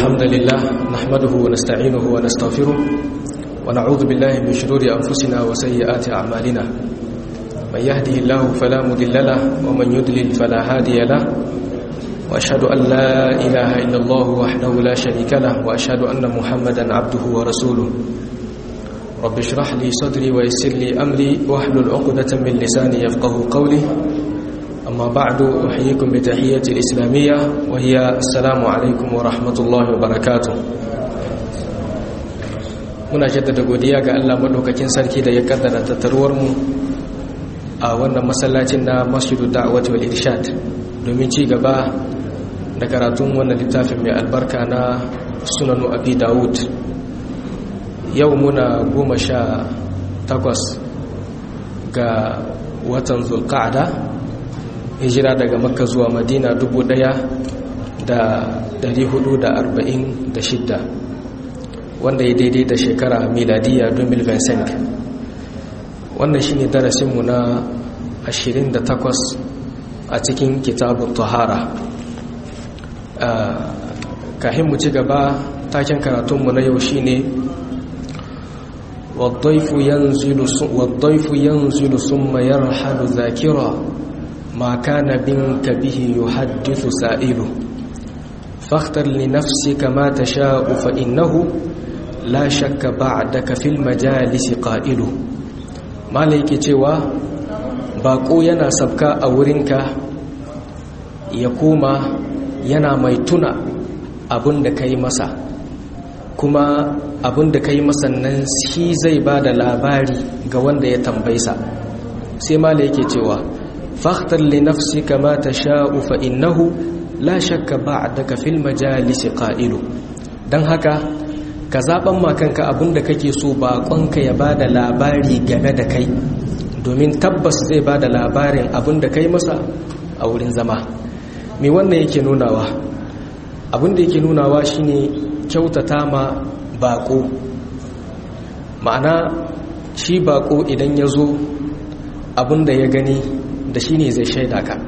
الحمد لله نحمده ونستعينه ونستغفره ونعوذ بالله من شرور أنفسنا وسيئات أعمالنا من يهده الله فلا مضل له ومن يضلل فلا هادي له وأشهد أن لا إله إلا الله وحده لا شريك له وأشهد أن محمدا عبده ورسوله رب اشرح لي صدري ويسر لي أمري واحلل عقدة من لساني يفقه قولي أما بعد أحييكم بتحية الإسلامية وهي السلام عليكم ورحمة الله وبركاته muna jaddada godiya ga Allah madaukakin sarki da ya kaddara tattaruwar mu a wannan masallacin na Masjidu Da'wati wal Irshad domin ci gaba da karatun wannan littafin mai albarka na Sunanu Abi Dawud yau muna goma sha takwas ga watan Zulqa'da hijira daga Makka zuwa Madina dubu ɗaya da dari hudu da arba'in da shidda wanda ya daidai da shekara miladiya 2025 wannan shi ne darasinmu na 28 a cikin kitabun tahara kahin mu ci gaba taken karatunmu na yau shi ne waddaifu yanzilu summa yarhalu zakira ma kana binka bihi yuhaddithu sa'ilu فاختر لنفسك ما تشاء فإنه la shakka ba'daka fil majalisi qa'ilu malaiki cewa bako yana sabka a wurinka ya koma yana mai tuna abin da kai masa kuma abin da kai masa nan shi zai ba da labari ga wanda ya tambaysa sai malaiki cewa fakhtar li nafsika ma tasha'u fa innahu la shakka ba'daka fil majalisi qa'ilu dan haka ka zaɓen makanka abinda kake so baƙonka ya ba da labari game da kai domin tabbas zai ba da labarin abinda kai masa a wurin zama mai wannan yake nunawa abinda yake nunawa shine kyautata ma baƙo ma'ana shi baƙo idan ya zo abinda ya gani da shi ne zai shaida ka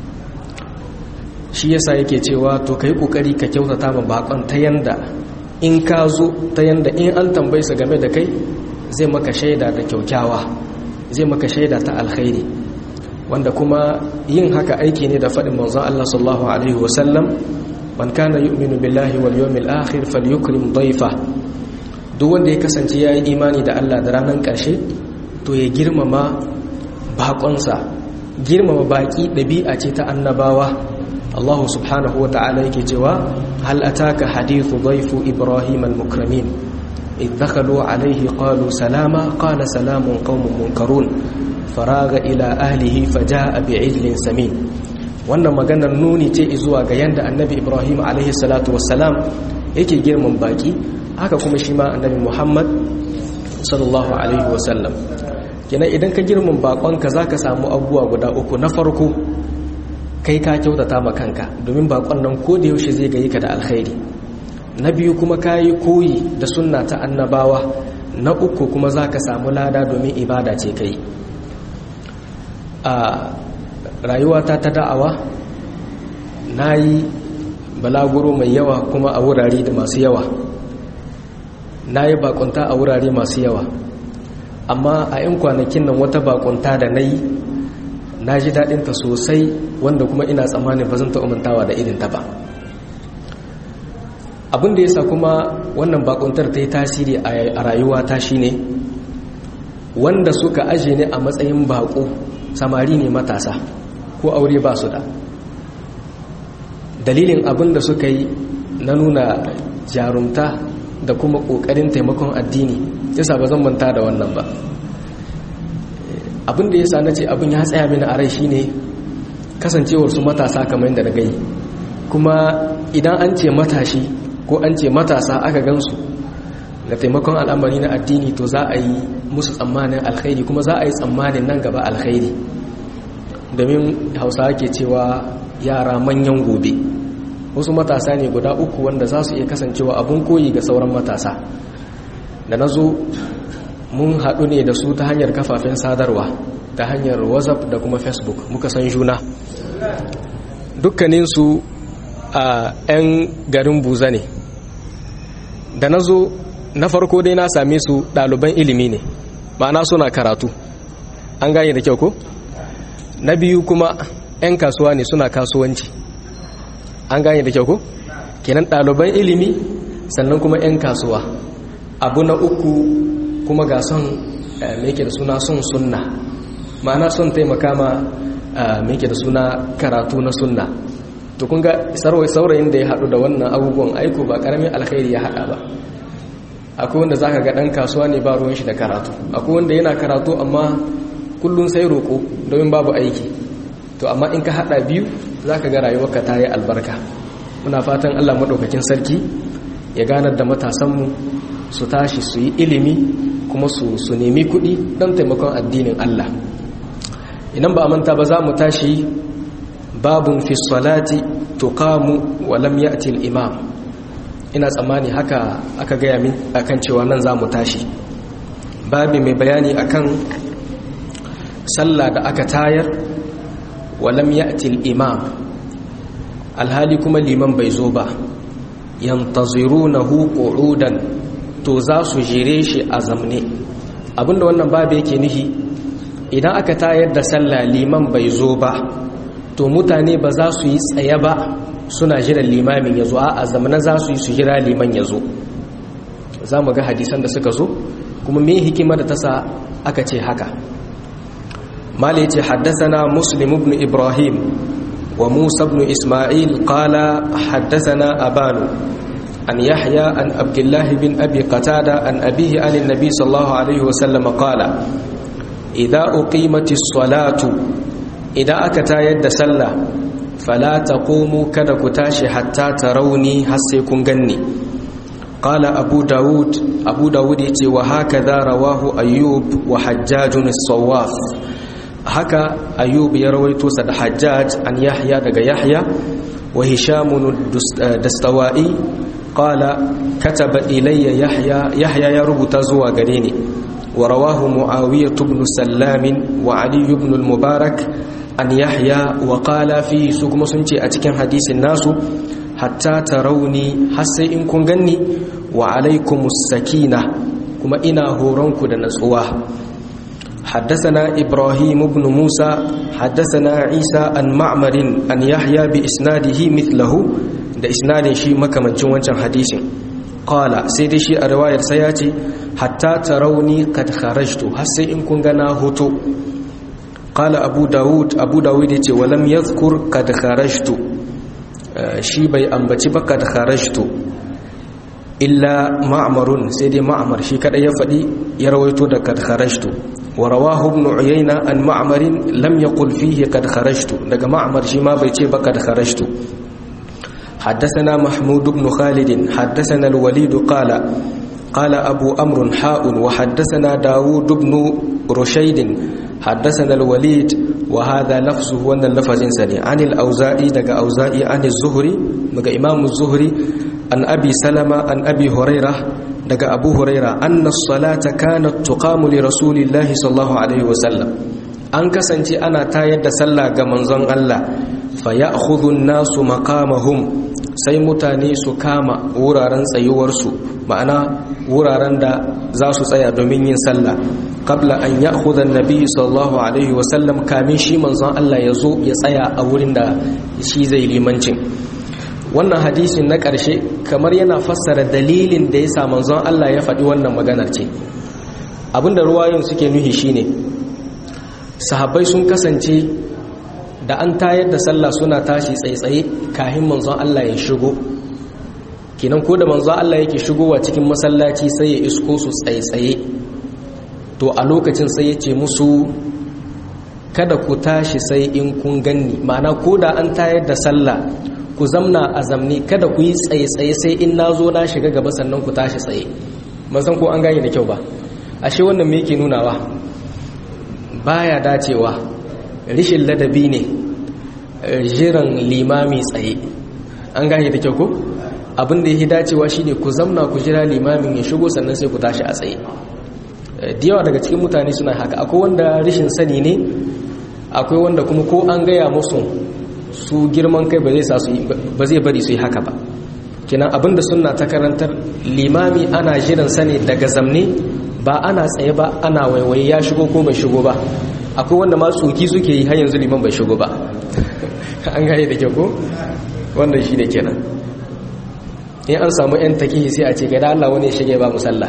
shi yasa yake cewa to ka yi ƙoƙari ka kyautata ma baƙon ta yanda in ka zo ta yanda in an tambaysa game da kai zai maka shaida da kyaukyawa zai maka shaida ta alkhairi wanda kuma yin haka aiki ne da faɗin manzon Allah sallallahu alaihi wasallam man kana yu'minu billahi wal yawmil akhir falyukrim dayfa duk wanda ya kasance yayi imani da Allah da ranar ƙarshe to ya girmama baƙonsa girmama baƙi ɗabi'a ce ta annabawa Allah subhanahu wa ta'ala yake cewa hal ataka hadithu dhaifu ibrahim al-mukramin idh dakhalu alayhi qalu salama qala salamun qaumun munkarun faraga ila ahlihi faja'a bi'ijlin samin wannan maganar nuni ce zuwa ga yanda annabi ibrahim alayhi salatu wassalam yake girman baki haka kuma shi ma annabi muhammad sallallahu alaihi wasallam kenan idan ka girman bakonka zaka samu abubuwa guda uku na farko kai ka kyautata ma kanka domin bakon nan ko da yaushe zai gayi ka da alkhairi na biyu kuma ka yi koyi da sunna ta annabawa na uku kuma za ka samu lada domin ibada ce kai a rayuwata ta da'awa na yi balaguro mai yawa kuma a wurare da masu yawa na yi bakunta a wurare masu yawa amma a 'yan kwanakin nan wata bakunta da na yi na ji daɗinta sosai wanda kuma ina tsammanin ba zan ta umantawa da irinta ba abin da ya sa kuma wannan bakuntar ta yi tasiri a rayuwa ta shi ne wanda suka aje ne a matsayin bako samari ne matasa ko aure ba su da dalilin abin da suka yi na nuna jarumta da kuma ƙoƙarin taimakon addini yasa ba zan manta da wannan ba abin da ya sa na ce abin ya tsaya mini a rai shine kasancewar su matasa kamar yadda na gai kuma idan an ce matashi ko an ce matasa aka gansu ga taimakon al'amari na addini to za a yi musu tsammanin alkhairi kuma za a yi tsammanin nan gaba alkhairi domin hausa ke cewa yara manyan gobe wasu matasa ne guda uku wanda za su iya kasancewa abun koyi ga sauran matasa da na zo mun haɗu ne da su ta hanyar kafafen sadarwa ta hanyar whatsapp da kuma facebook muka san juna dukkaninsu a 'yan garin buza ne da na zo na farko dai na same su ɗaliban ilimi ne ma'ana suna karatu an gane da kyau ko na biyu kuma 'yan kasuwa ne suna kasuwanci an gane da kyau ko kenan ɗaliban ilimi sannan kuma 'yan kasuwa abu na uku kuma ga son meke da suna son sunna ma'ana son taimaka ma meke da suna karatu na sunna to kun ga saurayin da ya haɗu da wannan abubuwan aiko ba ƙaramin alkhairi ya haɗa ba akwai wanda za ka ga ɗan kasuwa ne ba ruwan shi da karatu akwai wanda yana karatu amma kullum sai roƙo domin babu aiki to amma in ka haɗa biyu za ka ga rayuwarka ta yi albarka muna fatan allah maɗaukakin sarki ya ganar da matasanmu su tashi su yi ilimi kuma su su nemi kuɗi don taimakon addinin allah idan ba a manta ba za mu tashi babun fi salati tuqamu wa lam ya'ti al-imam ina tsammani haka aka gaya min akan cewa nan za mu tashi babi mai bayani akan sallah da aka tayar wa lam ya'ti al-imam alhali kuma liman bai zo ba yantazirunahu qu'udan to za su jire shi a zamne abinda wannan babu yake nufi idan aka tayar da sallah liman bai zo ba to mutane ba za su yi tsaye ba suna jiran limamin ya zo a zamana za su yi su jira liman ya zo za mu ga hadisan da suka zo kuma me hikima da ta sa aka ce haka mali ce haddasana muslim ibn ibrahim wa musa ibn isma'il qala haddasana abanu an yahya an abdullah bin abi qatada an abihi an annabi sallallahu alaihi wasallam qala idza uqimatis salatu idan aka tayar da sallah fala taqumu kada ku tashi hatta tarawni har sai kun ganni qala abu daud abu daud yace wa hakaza rawahu ayyub wa hajjaj as-sawaf haka ayyub ya rawaito sa da hajjaj an yahya daga yahya wa hisham dastawai qala kataba ilayya yahya yahya ya rubuta zuwa gare ni wa rawahu muawiyah ibn sallam wa ali ibn al-mubarak an yahya wa qala fi su kuma sun ce a cikin hadisin nasu hatta tarawni har sai in kun ganni wa alaikumus sakina kuma ina horonku da natsuwa حدثنا إبراهيم بن موسى حدثنا عيسى عن معمر أن يحيى بإسناده مثله ده إسناد شي مكمنچin wancan hadisin قال سيدي شي الرواية سياتي حتى تروني قد خرجت har sai in kun ga na hoto قال أبو داود أبو داود يتي ولم يذكر قد خرجت شي بي أنبتي قد خرجت إلا معمر سيدي معمر شي كده يفدي يرويتو ده قد خرجت ورواه ابن عيينة عن معمر لم يقل فيه قد خرجت ده معمر شي ما بيتي قد خرجت حدثنا محمود بن خالد حدثنا الوليد قال قال أبو أمر حاء وحدثنا داود بن رشيد حدثنا الوليد وهذا لفظه وان اللفظ سني عن الأوزائي دقى أوزائي عن الزهري دقى إمام الزهري عن أبي سلمة عن أبي هريرة دقى أبو هريرة أن الصلاة كانت تقام لرسول الله صلى الله عليه وسلم an kasance ana tayar da sallah ga manzon Allah fa ya'khudhu an-nasu maqamahum sai mutane su kama wuraren tsayuwarsu ma'ana wuraren da za su tsaya domin yin sallah qabla an ya'khudha an-nabi sallallahu alaihi wa sallam kamin shi manzon Allah ya zo ya tsaya a wurin da shi zai limancin wannan hadisin na ƙarshe kamar yana fassara dalilin da ya sa manzon Allah ya faɗi wannan maganar ce abinda ruwayoyin suke nuhi shine sahabbai sun kasance da an tayar da sallah suna tashi tsaitsaye kahin manzon Allah ya shigo kinan ko da manzon Allah yake shigowa cikin masallaci sai ya isko su tsaitsaye to a lokacin sai ya ce musu kada ku tashi sai in kun ganni ma'ana ko da an tayar da sallah ku zamna a zamni kada ku yi tsaitsaye sai in na zo na shiga gaba sannan ku tashi tsaye ban san ko an gane da kyau ba ashe wannan me yake nunawa baya dacewa rishin ladabi ne jiran limami tsaye an gane da kyau ko abin da yake dacewa shine ku zamna ku jira limamin ya shigo sannan sai ku tashi a tsaye da yawa daga cikin mutane suna haka akwai wanda rishin sani ne akwai wanda kuma ko an gaya musu su girman kai ba zai bari su yi haka ba kinan abinda sunna ta karantar limami ana jiran sa ne daga zamne ba ana tsaye ba ana waiwaye ya shigo ko bai shigo ba akwai wanda ma tsoki suke yi har yanzu liman bai shigo ba an gane da kyau ko wannan shi ne kenan in an samu 'yan takihi sai a ce gada Allah wani shige ba musalla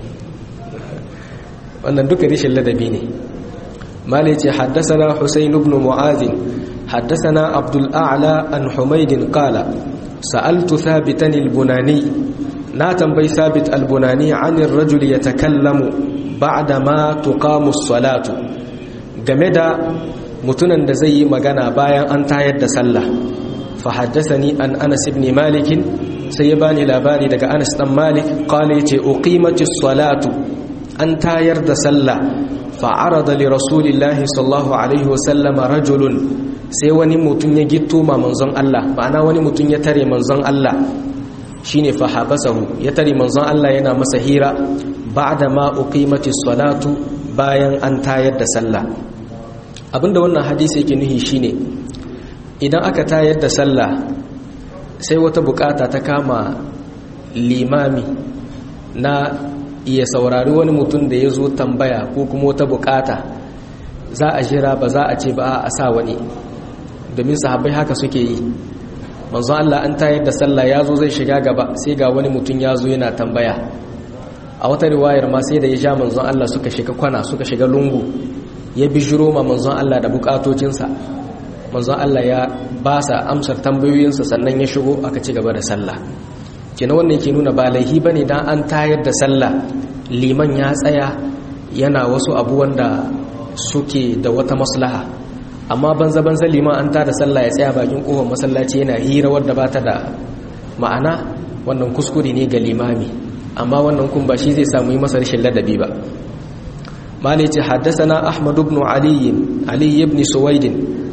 wannan duka rishin ladabi ne malai ce haddasana husain ibn mu'azin haddasana abdul a'la an humaydin qala sa'altu thabitan al-bunani na tambayi thabit al-bunani 'an ar-rajul yatakallamu ba'da ma tuqamu as-salatu game da mutunan da zai yi magana bayan an tayar da sallah fa haddathani an Anas ibn Malik sai ya bani labari daga Anas dan Malik qala yace uqimatis salatu an tayar da sallah fa arada li rasulillahi sallallahu alaihi wasallam rajulun sai wani mutum ya gitto ma manzon Allah ma'ana wani mutum ya tare manzon Allah shine fa habasahu ya tare manzon Allah yana masa hira ba'da ma uqimatis salatu bayan an tayar da sallah abinda wannan hadisi yake nuhi shine idan aka tayar da sallah sai wata bukata ta kama limami na iya saurari wani mutum da ya zo tambaya ko kuma wata bukata za a jira ba za a ce ba a sa wani domin sahabbai haka suke yi manzon Allah an tayar da sallah ya zo zai shiga gaba sai ga wani mutum ya zo yana tambaya a wata riwayar ma sai da ya sha manzon Allah suka shiga kwana suka shiga lungu ya bijiro ma manzon Allah da bukatocinsa manzon Allah ya ba sa amsar tambayoyinsa sannan ya shigo aka ci gaba da sallah kina wannan yake nuna ba laihi bane dan an tayar da sallah liman ya tsaya yana wasu abu wanda suke da wata maslaha amma banza banza liman an tada sallah ya tsaya bakin kofar masallaci yana hira wadda ba ta da ma'ana wannan kuskure ne ga limami amma wannan kun ba shi zai samu yi masa rashin ladabi ba مالك حدثنا أحمد بن علي علي بن سويد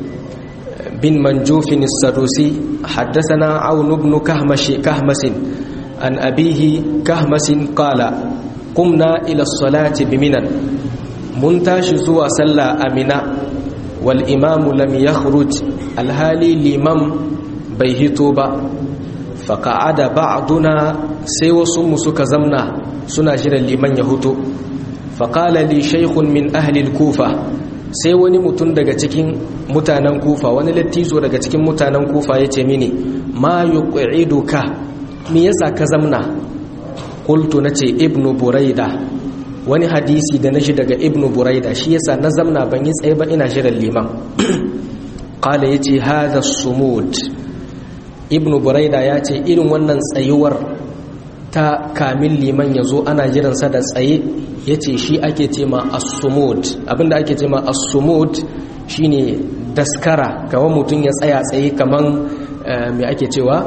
بن منجوف السدوسي حدثنا عون بن كهمش كهمس عن أبيه كهمس قال قمنا إلى الصلاة بمنى منتاش زوى سلا أمنا والإمام لم يخرج الهالي لمم بيهتوبا فقعد بعضنا سيوى سمسك زمنا سنجر لمن يهتو faƙala li shaikhun min ahlil kufa sai wani mutum daga cikin mutanen kufa wani lattizo daga cikin mutanen kufa ya ce mini ma yuqiduka me yasa ka zamna qultu nace ibnu buraida wani hadisi da nashi daga ibnu buraida shi yasa na zamna ban yi tsaye ba ina shirin liman qala yace hadha sumud ibnu buraida ya ce irin wannan tsayuwar ta kamin liman ya zo ana jiransa da tsaye ya ce shi ake ce ma asumud abinda ake ce ma asumud shi ne daskara kawan mutum ya tsaya tsaye kaman mai ake cewa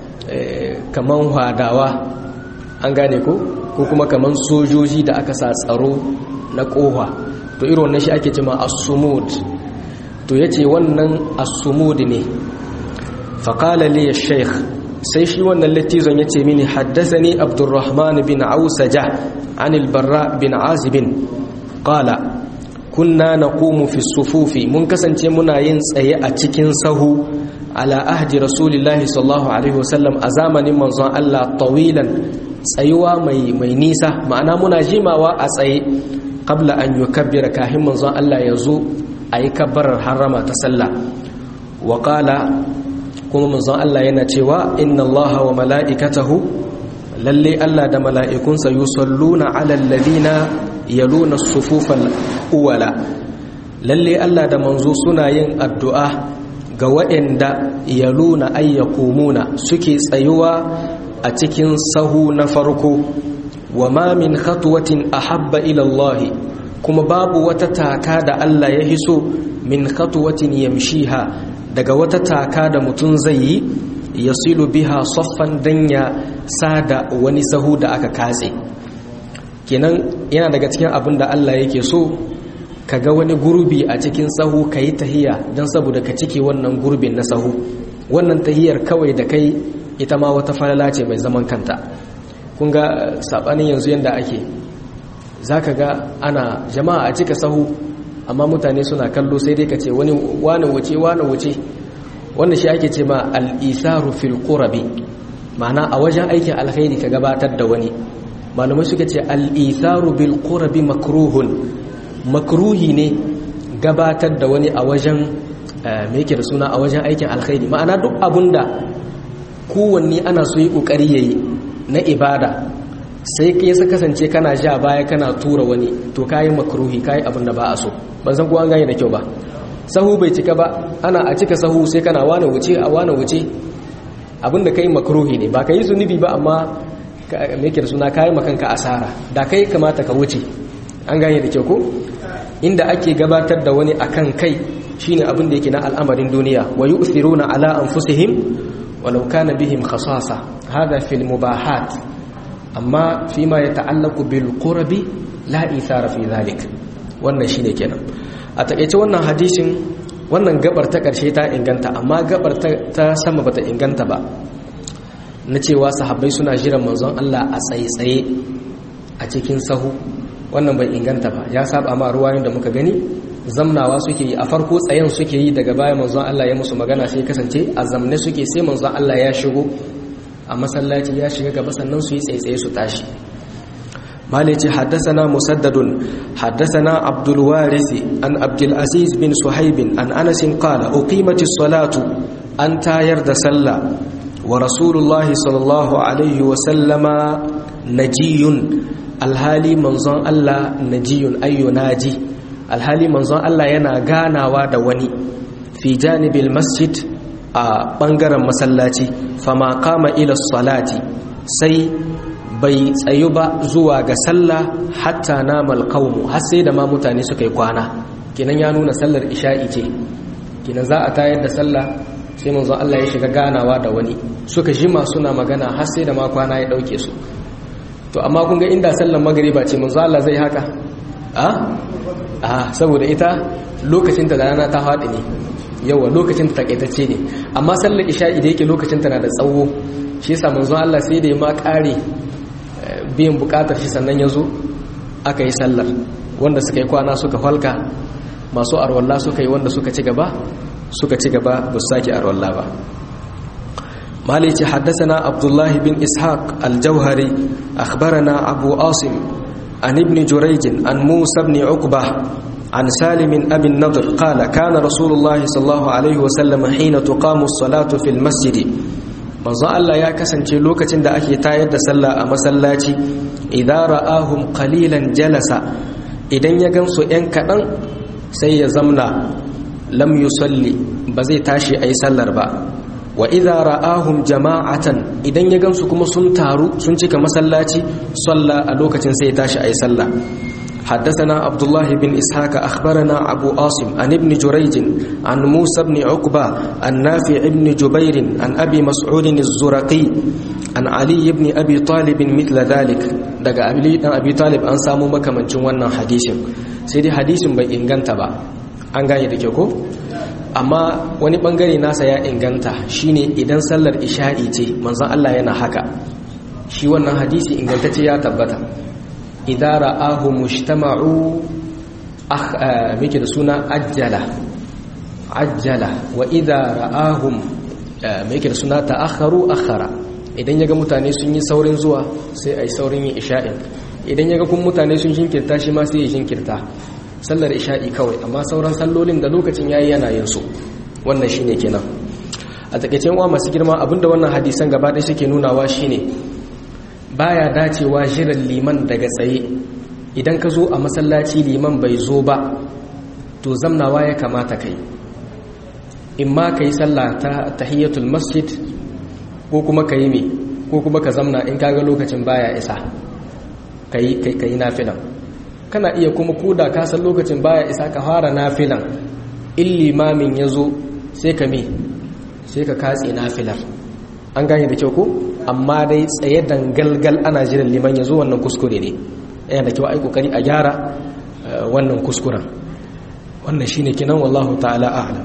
kaman hadawa an gane ko ko kuma kaman sojoji da aka sa tsaro na kowa to irin wannan shi ake ce ma asumud to ya ce wannan asumud ne faƙala liya sheikh sai shi wannan littizon ya ce mini haddasani abdurrahman bin ausaja an albarra bin azibin qala kunna naqumu fi sufufi mun kasance muna yin tsaye a cikin sahu ala ahdi rasulillahi sallallahu alaihi wasallam a zamanin manzon Allah tawilan tsayuwa mai mai nisa ma'ana muna jimawa a tsaye qabla an yukabbira kahin manzon Allah ya zo ayi kabbarar harama ta sallah wa qala kuma manzon Allah yana cewa inna Allah wa mala'ikatahu lalle Allah da mala'ikunsa yusalluna ala alladhina yaluna sufufal uwala lalle Allah da manzo suna yin addu'a ga waɗanda yaluna ayyakumuna suke tsayuwa a cikin sahu na farko wa ma min khatwatin ahabba ila Allah kuma babu wata taka da Allah ya hiso min khatwatin yamshiha daga wata taka da mutum zai yi ya silu biha soffan dan ya sada wani sahu da aka katse kenan yana daga cikin abin da Allah yake so ka ga wani gurbi a cikin sahu ka yi tahiya don saboda ka cike wannan gurbin na sahu wannan tahiyar kawai da kai ita ma wata falala ce mai zaman kanta kun ga saɓanin yanzu yadda ake za ka ga ana jama'a a cika sahu amma mutane suna kallo sai dai ka ce wani wane wuce wane wuce wanda shi ake ce ma al'isaru fil ƙurabi ma'ana a wajen aikin alkhairi ka gabatar da wani malamai suka ce al-itharu bil qurbi makruhun makruhi ne gabatar da wani a wajen me yake da suna a wajen aikin alkhairi ma'ana duk abunda kowanne ana so yi kokari yayi na ibada sai ka yasa kasance kana ja baya kana tura wani to kayi makruhi kayi abin da ba a so ban san ko an gane da kyau ba sahu bai cika ba ana a cika sahu sai kana wane wuce a wane wuce abin da kai makruhi ne ba ka yi zunubi ba amma me yake da suna kayi makanka asara da kai kamata ka wuce an gane da kyau ko inda ake gabatar da wani akan kai shine abin da yake na al'amarin duniya wa yu'thiruna ala anfusihim walau kana bihim khasasa hada fil mubahat amma fi ma ya ta'allaku bil qurbi la ithara fi zalik wannan shine kenan a takeice wannan hadisin wannan gabar ta karshe ta inganta amma gabar ta sama bata inganta ba na cewa sahabbai suna jiran manzon Allah a tsaye-tsaye a cikin sahu wannan bai inganta ba ya saba ma ruwayoyin da muka gani zamnawa suke yi a farko tsayen suke yi daga baya manzon Allah ya musu magana sai kasance a zamne suke sai manzon Allah ya shigo a masallaci ya shiga gaba sannan su yi tsaye su tashi malici haddasana musaddadun haddasana abdul warisi an abdul aziz bin suhaibin an anasin qala uqimati salatu an tayar da sallah wa rasulullah sallallahu alaihi wa sallama najiyun alhali manzon Allah najiyun ayyu naji alhali manzon Allah yana ganawa da wani fi janibil masjid a ɓangaren masallaci fama kama ila salati sai bai tsayu ba zuwa ga sallah hatta namal qaumu har sai da ma mutane suka yi kwana kinan ya nuna sallar isha'i ce kinan za a tayar da sallah sai manzon Allah ya shiga ganawa da wani suka jima suna magana har sai da ma kwana ya dauke su to amma kun ga inda sallar magriba ce manzon Allah zai haka a a saboda ita lokacin ta da rana ta faɗi ne yawa lokacin ta takaitacce ne amma sallar isha'i da yake lokacin ta na da tsawo shi yasa manzon Allah sai da ya ma kare biyan bukatar shi sannan ya zo aka yi sallar wanda suka yi kwana suka falka masu arwalla suka yi wanda suka ci gaba suka ci gaba ba su sake arwalla ba malici haddasana abdullahi bin ishaq aljauhari akhbarana abu asim an ibn jurayjin an musa ibn uqbah عن سالم أبي النضر قال كان رسول الله صلى الله عليه وسلم حين تقام الصلاة في المسجد manzo Allah ya kasance lokacin da ake tayar da sallah a masallaci idan ra'ahum qalilan jalasa idan ya gansu yan kadan sai ya zamna lam yusalli ba zai tashi ayi sallar ba wa idza ra'ahum jama'atan idan ya gansu kuma sun taru sun cika masallaci salla a lokacin sai ya tashi ayi sallah حدثنا عبد الله بن إسحاق أخبرنا أبو عاصم عن ابن جريج عن موسى بن عقبة عن نافع بن جبير عن أبي مسعود الزرقي عن علي بن أبي طالب مثل ذلك دقى أبي طالب أن سامو مكة من جوانا حديث سيدي حديث بي إنغانتا با أنغاني دكيوكو amma wani bangare nasa ya inganta shine idan sallar isha'i ce manzon Allah yana haka shi wannan hadisi ingantacce ya tabbata idza ra'ahu mujtama'u akh mike da suna ajjala ajjala wa idza ra'ahum mike da suna ta'akharu akhara idan yaga mutane sun yi saurin zuwa sai ai saurin yin isha'in idan yaga kun mutane sun shinkirta shi ma sai ya shinkirta sallar isha'i kawai amma sauran sallolin da lokacin yayi yana yin su wannan shine kenan a takeicen uwa masu girma abinda wannan hadisan gaba ɗaya suke nunawa shine baya dacewa jiran liman daga tsaye idan ka zo a masallaci liman bai zo ba to zamnawa ya kamata kai in ma ka yi sallah ta tahiyyatul masjid ko kuma ka yi me ko kuma ka zamna in kaga lokacin baya isa ka yi nafilan kana iya kuma koda ka san lokacin baya isa ka fara nafilan in limamin ya zo sai ka me sai ka katse nafilar an gane da kyau ko amma dai tsaye dangalgal ana jiran liman ya zo wannan kuskure ne yana da kyau ai kokari a gyara wannan kuskuren wannan shine kinan wallahu ta'ala a'lam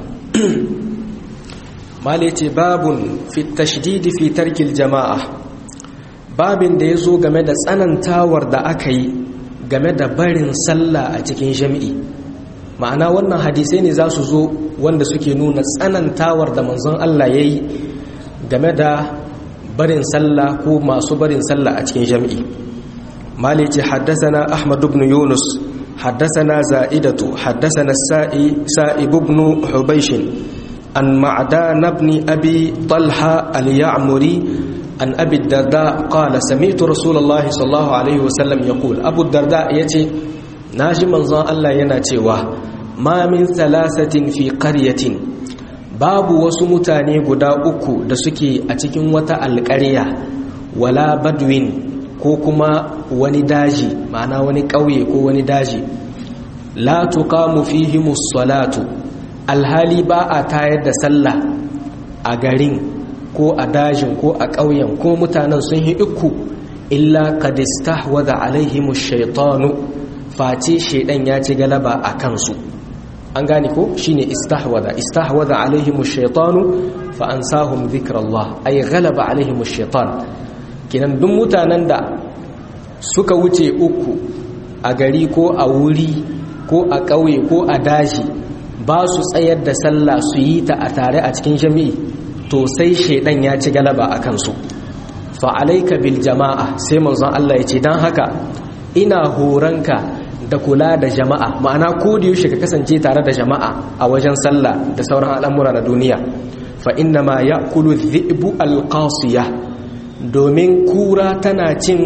mali ce babun fi tashdidi fi tarkil jama'a babin da yazo game da tsanantawar da aka yi game da barin sallah a cikin jami'i ma'ana wannan hadisai ne za su zo wanda suke nuna tsanantawar da manzon Allah yayi game da barin sallah ko masu barin sallah a cikin jam'i malici haddasana ahmad ibn yunus haddasana za'idatu haddasana sa'ib ibn hubaysh an ma'dan ibn abi talha al-ya'muri an abi darda qala sami'tu rasulullahi sallallahu alaihi wasallam yaqul abu darda yace naji manzon Allah yana cewa ma min thalathatin fi qaryatin babu wasu mutane guda uku da suke a cikin wata alƙarya wala badwin ko kuma wani daji ma'ana wani ƙauye ko wani daji la tuqamu fihimus salatu alhali ba a tayar da sallah a garin ko a dajin ko a ƙauyen ko mutanen sun yi uku illa qad istahwadha alaihimush shaytanu face shedan ya ci galaba a kansu an gane ko shine istahwada istahwada alaihim ash-shaytanu fa ansahum dhikrallah ay ghalaba alaihim ash-shaytan kinan duk mutanen da suka wuce uku a gari ko a wuri ko a ƙauye ko a daji ba su tsayar da sallah su yi ta a tare a cikin jami'i to sai shaidan ya ci galaba a kansu fa alayka bil jama'a sai manzon Allah ya ce dan haka ina horanka da kula da jama'a ma'ana ko da yaushe ka kasance tare da jama'a a wajen sallah da sauran al'amura na duniya fa inna ma ya'kulu dhi'bu alqasiya domin kura tana cin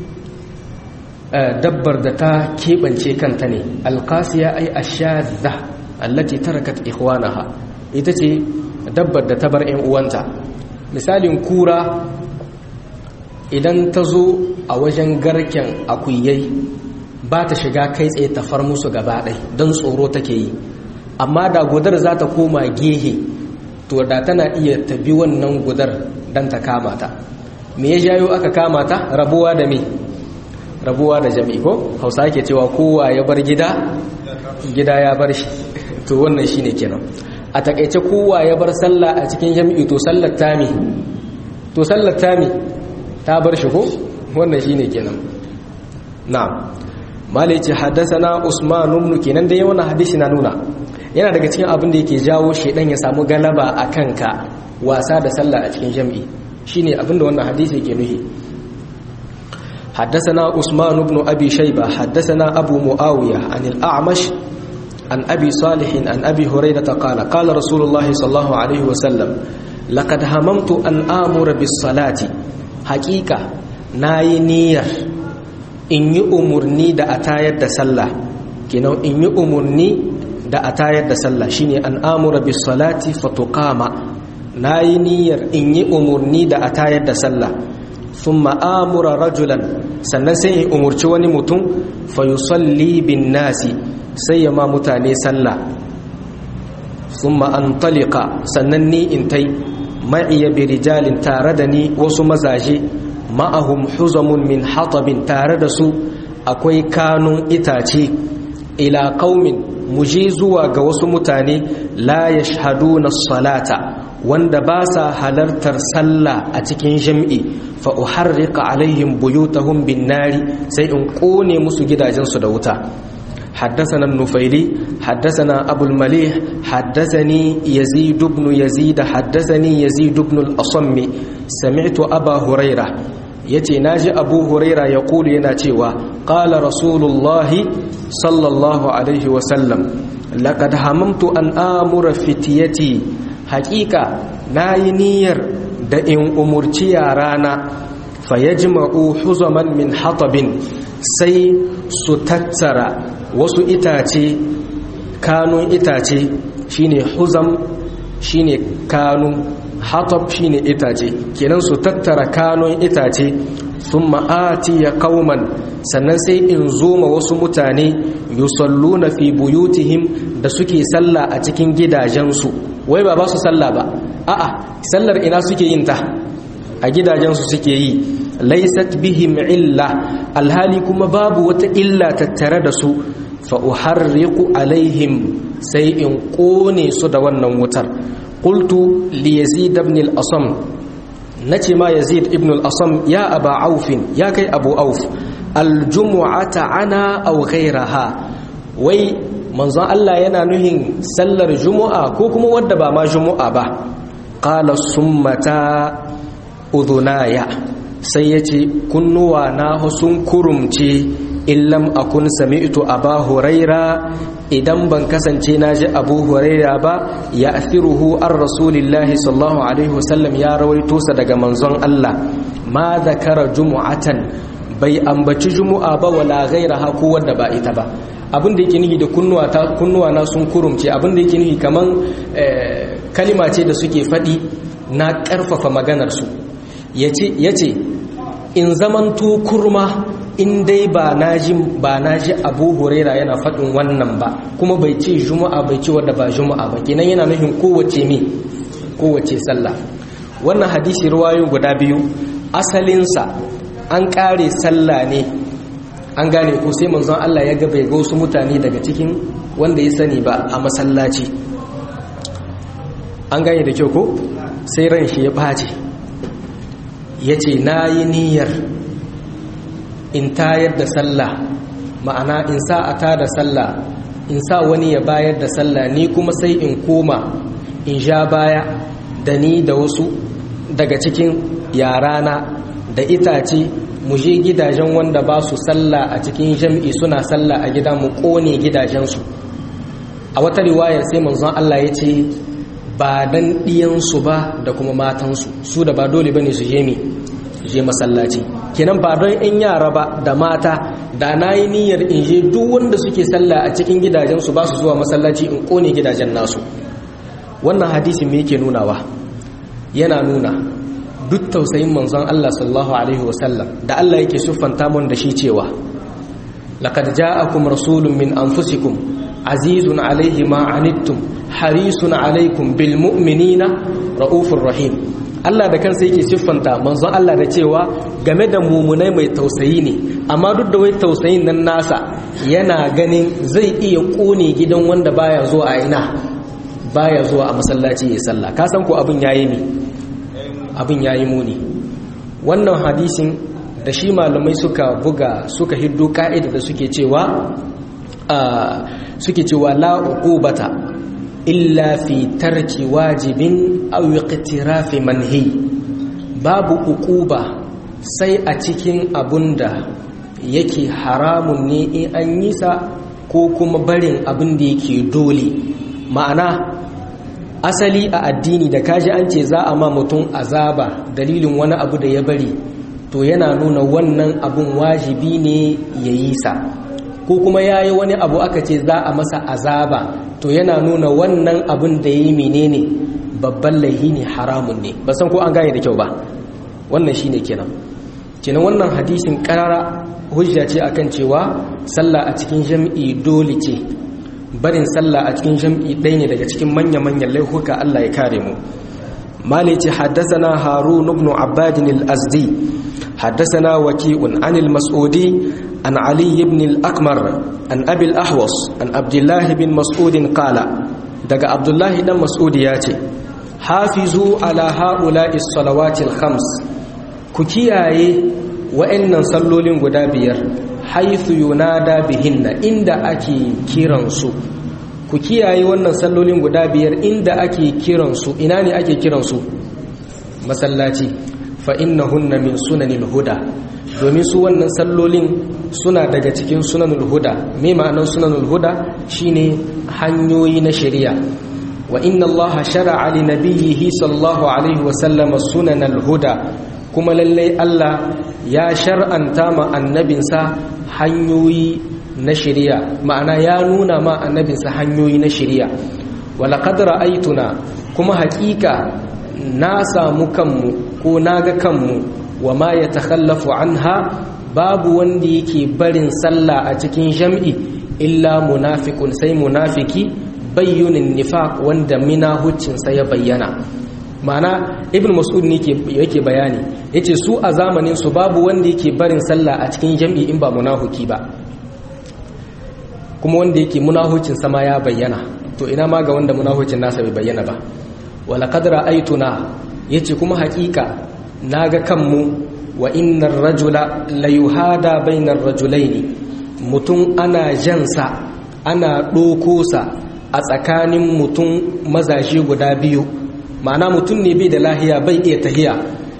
dabbar da ta keɓance kanta ne alqasiya ai ashadha allati tarakat ikhwanaha ita ce dabbar da ta bar 'yan uwanta misalin kura idan ta zo a wajen garken akuyai ba ta shiga kai tsaye ta far musu gaba ɗai don tsoro take yi amma da gudar za ta koma gehe to da tana iya tabi wannan gudar don ta kama ta me ya jayo aka kama ta rabuwa da me rabuwa da jami'i ko hausa ke cewa kowa ya bar gida gida ya bar shi to wannan shine kenan a takaice kowa ya bar sallah a cikin jami'i to sallar tami to sallar tami ta bar shi ko wannan shine kenan na'am malai ce haddasana usman ibn kenan dai wannan hadisi na nuna yana daga cikin abin da yake jawo shedan ya samu galaba a kanka wasa da sallah a cikin jami'i shine abin da wannan hadisi yake nuhi حدثنا عثمان بن أبي شيبة حدثنا أبو معاوية عن الأعمش عن أبي صالح عن أبي هريرة قال قال رسول الله صلى الله عليه وسلم لقد هممت أن آمر بالصلاة حقيقة ناي نير in yi umarni da a tayar da sallah kenan in yi umarni da a tayar da sallah shine an amura bis salati fatuqama nayi niyyar in yi umarni da a tayar da sallah thumma amura rajulan sannan sai in umurci wani mutum fa yusalli bin nasi sai ya ma mutane sallah thumma antaliqa sannan ni in tai ma'iya bi rijalin tare da ni wasu mazaje ma'ahum huzamun min hatabin tare da su akwai kanun itace ila qaumin muje zuwa ga wasu mutane la yashhaduna salata wanda ba sa halartar sallah a cikin jam'i fa uharriqa alaihim buyutahum bin nari sai in kone musu gidajensu da wuta حدثنا النفيلي حدثنا أبو المليح حدثني يزيد بن يزيد حدثني يزيد بن الأصم سمعت أبا هريرة yace naji Abu Huraira ya kulu yana cewa qala rasulullahi sallallahu alaihi wa sallam laqad hamamtu an amura fitiyati haqiqa nayi niyyar da in umurci yarana fayajma'u huzaman min hatabin sai su tattara wasu itace kanun itace shine huzam shine kanun hatab shine itace kenan su tattara kanun itace thumma atiya qauman sannan sai in zo ma wasu mutane yusalluna fi buyutihim da suke sallah a cikin gidajensu wai ba ba su sallah ba a'a sallar ina suke yin ta a gidajensu suke yi laysat bihim illa alhali kuma babu wata illa tattare da su fa uharriqu alaihim sai in kone su da wannan wutar qultu li yazid ibn al-asam nace ma yazid ibn al-asam ya aba auf ya kai abu auf al-jumu'ata ana aw ghayraha wai manzon Allah yana nuhin sallar jumu'a ko kuma wadda ba ma jumu'a ba qala summata udhunaya sai yace kunnuwa na sun kurumce illam akun sami'tu aba huraira idan ban kasance na ji abu huraira ba ya athiruhu an rasulillahi sallallahu alaihi wasallam ya rawaito sa daga manzon Allah ma zakara jumu'atan bai ambaci jumu'a ba wala ghairaha ko wanda ba ita ba abin da yake nufi da kunnuwa ta kunnuwa na sun kurumce abin da yake nufi kaman kalima ce da suke faɗi na ƙarfafa maganar su yace yace in zamanto kurma in dai ba na ji ba na ji abu huraira yana faɗin wannan ba kuma bai ce juma'a bai ce wadda ba juma'a ba kenan yana nufin kowace me kowace sallah wannan hadisi ruwayo guda biyu asalinsa an ƙare sallah ne an gane ko sai manzon Allah ya ga bai ga wasu mutane daga cikin wanda ya sani ba a masallaci an gane da kyau ko sai ran shi ya ɓace ya ce na yi niyyar in tayar da sallah ma'ana in sa a tada sallah in sa wani ya bayar da sallah ni kuma sai in koma in sha baya da ni da wasu daga cikin yarana da itace mu je gidajen wanda ba su sallah a cikin jam'i suna sallah a gida mu kone gidajensu a wata riwayar sai manzon Allah ya ce ba dan ɗiyansu ba da kuma matansu su da ba dole bane su je mi je masallaci kenan ba don in yara ba da mata da na yi niyyar in je duk wanda suke sallah a cikin gidajensu ba su zuwa masallaci in kone gidajen nasu wannan hadisi me yake nunawa yana nuna duk tausayin manzon Allah sallallahu alaihi wasallam da Allah yake siffanta mun da shi cewa laqad ja'akum rasulun min anfusikum azizun alaihi ma anittum harisun alaikum bil mu'minina raufur rahim Allah da kansa yake siffanta manzon Allah da cewa game da mumunai mai tausayi ne amma duk da wai tausayin nan nasa yana ganin zai iya kone gidan wanda baya zuwa a ina baya zuwa a masallaci ya sallah ka san ko abin yayi ne abin yayi muni wannan hadisin da shi malamai suka buga suka hiddo ka'ida da suke cewa suke cewa la uqubata illa fi tarki wajibin aw iqtirafi manhi babu uquba sai a cikin abunda yake haramun ne in an yi sa ko kuma barin abin da yake dole ma'ana asali a addini da kaji an ce za a ma mutum azaba dalilin wani abu da ya bari to yana nuna wannan abun wajibi ne ya yi sa ko kuma ya yi wani abu aka ce za a masa azaba to yana nuna wannan abin da ya yi menene babban laihi ne haramun ne ba san ko an gane da kyau ba wannan shi ne kenan kenan wannan hadisin karara hujja ce akan cewa sallah a cikin jam'i dole ce barin sallah a cikin jam'i ɗaya ne daga cikin manya-manyan laihuka Allah ya kare mu mali ce haddasana harun ibn abbadin al-azdi haddasana waki'un anil mas'udi an ali ibn al-akmar an abil ahwas an abdullahi bin mas'udin qala daga abdullahi dan mas'udi ya ce hafizu ala ha'ula'i salawatil khams ku kiyaye wa'annan sallolin guda biyar haithu yunada bihinna inda ake kiransu ku kiyaye wannan sallolin guda biyar inda ake kiransu ina ne ake kiransu masallaci fa innahunna min sunanil huda domin su wannan sallolin suna daga cikin sunanul huda me ma'anar sunanul huda shine hanyoyi na shari'a wa inna allaha shar'a li nabiyhi sallallahu alaihi wa sallam sunanal huda kuma lallai Allah ya shar'anta ma annabinsa hanyoyi na shari'a ma'ana ya nuna ma annabinsa hanyoyi na shari'a wala qad ra'aytuna kuma haƙiƙa na samu kanmu ko naga kanmu wa ma yatakhallafu anha babu wanda yake barin sallah a cikin jam'i illa munafiqun sai munafiki bayyunin nifaq wanda minahuccinsa ya bayyana ma'ana ibn mas'ud ne yake bayani yace su a zamanin su babu wanda yake barin sallah a cikin jam'i in ba munahuki ba kuma wanda yake munahucin sama ya bayyana to ina ma ga wanda munahucin nasa bai bayyana ba wala qad ra'aytuna yace kuma haƙiƙa naga kanmu wa innar rajula la yuhada bainar rajulaini mutum ana jansa ana ɗoko sa a tsakanin mutum mazaje guda biyu ma'ana mutum ne bai da lahiya bai iya tahiya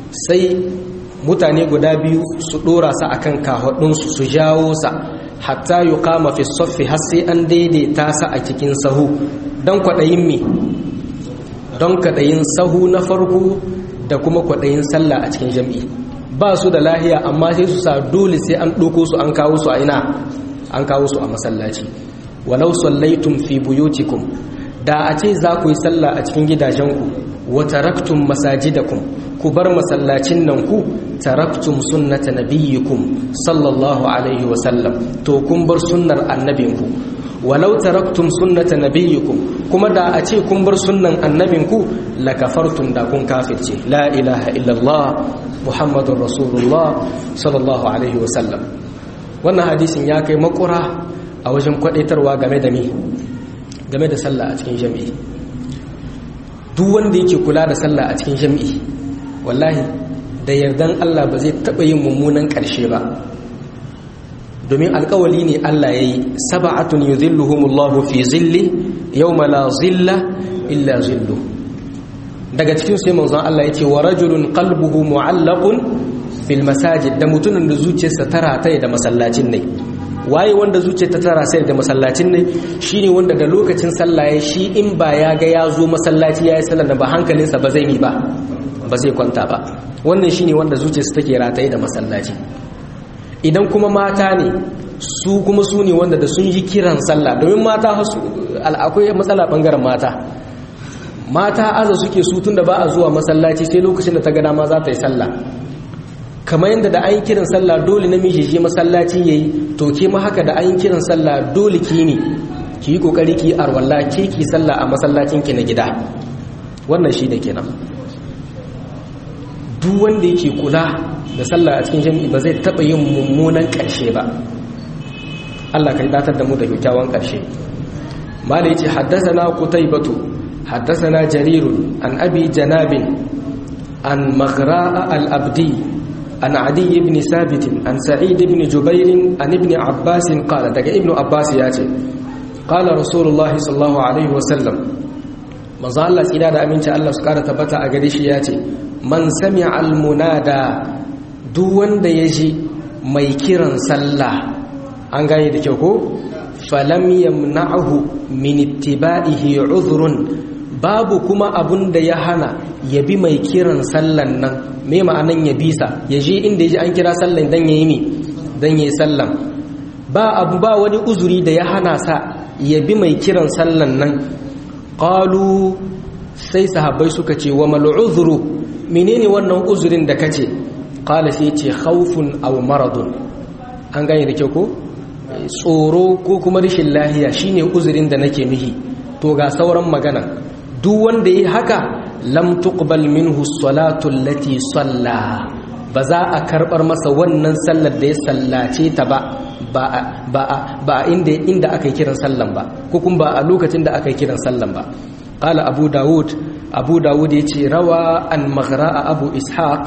sai mutane guda biyu su dora sa akan kahudunsu su jawo sa hatta yuqama fi saffi har sai an daidaita sa a cikin sahu don kwaɗayin mi don kwaɗayin sahu na farko da kuma kwaɗayin sallah a cikin jam'i ba su da lahiya amma sai su sa dole sai an ɗoko su an kawo su a ina an kawo su a masallaci walau sallaitum fi buyutikum da a ce za ku yi sallah a cikin gidajenku wa taraktum masajidakum ku bar masallacin nan ku taraktum sunnata nabiyyikum sallallahu alaihi wa sallam to kun bar sunnar annabinku walau taraktum sunnata nabiyyikum kuma da a ce kun bar sunnan annabinku lakafartum da kun kafirce la ilaha illallah muhammadun rasulullah sallallahu alaihi wa sallam wannan hadisin ya kai makura a wajen kwadaitarwa game da mi game da sallah a cikin jami'i duk wanda yake kula da sallah a cikin jami'i wallahi da yardan Allah ba zai taɓa yin mummunan ƙarshe ba domin alkawali ne Allah ya yi saba'atun yuzilluhumullahu fi zilli yawma la zilla illa zillu daga cikin sai manzon Allah ya ce wa rajulun qalbuhu mu'allaqun bil masajid da mutumin da zuciyarsa tara ta da masallacin ne waye wanda zuciyar ta tara sai da masallacin ne shine wanda da lokacin sallah ya shi in ba ya ga ya zo masallaci ya yi sallah ba hankalinsa ba zai yi ba ba zai kwanta ba wannan shine wanda zuciyarsa take rataye da masallaci idan kuma mata ne su kuma su ne wanda da sun yi kiran sallah domin mata akwai matsala bangaren mata mata aza suke su tun da ba a zuwa masallaci sai lokacin da ta gada ma za ta yi sallah kamar yadda da an yi kiran sallah dole namiji je masallaci yayi to ke ma haka da an yi kiran sallah dole ki ne ki yi kokari ki arwalla ke ki sallah a masallacin ki na gida wannan shi da kenan duk wanda yake kula da sallah a cikin jami'i ba zai taba yin mummunan karshe ba Allah kai datar da mu da kyakkyawan karshe mala yace haddathana qutaybatu haddathana jarirun an abi janabin an maghra'a al-abdi عن عدي بن ثابت عن سعيد بن جبير عن ابن عباس قال دقى ابن عباس ياتي قال رسول الله صلى الله عليه وسلم manzo Allah tsira da aminci Allah su kara tabbata a gare shi ya ce man sami'a almunada duk wanda ya ji mai kiran sallah an gane da kyau ko falam yamna'hu min ittiba'ihi udhrun babu kuma abun da ya hana ya bi mai kiran sallan nan me ma'anan ya bisa ya je inda ya ji an kira sallan dan yayi mi dan yayi sallan ba abu ba wani uzuri da ya hana sa ya bi mai kiran sallan nan qalu sai sahabbai suka ce wa mal uzru menene wannan uzurin da kace qala sai ce khawfun aw maradun an gane da kyau ko tsoro ko kuma rashin lahiya shine uzurin da nake nuhi to ga sauran magana duk wanda yi haka lam tuqbal minhu salatu allati salla ba za a karbar masa wannan sallar da ya sallace ta ba ba inda inda aka yi kiran sallan ba ko kuma ba a lokacin da aka yi kiran sallan ba qala abu daud abu daud yace rawa an maghra'a abu ishaq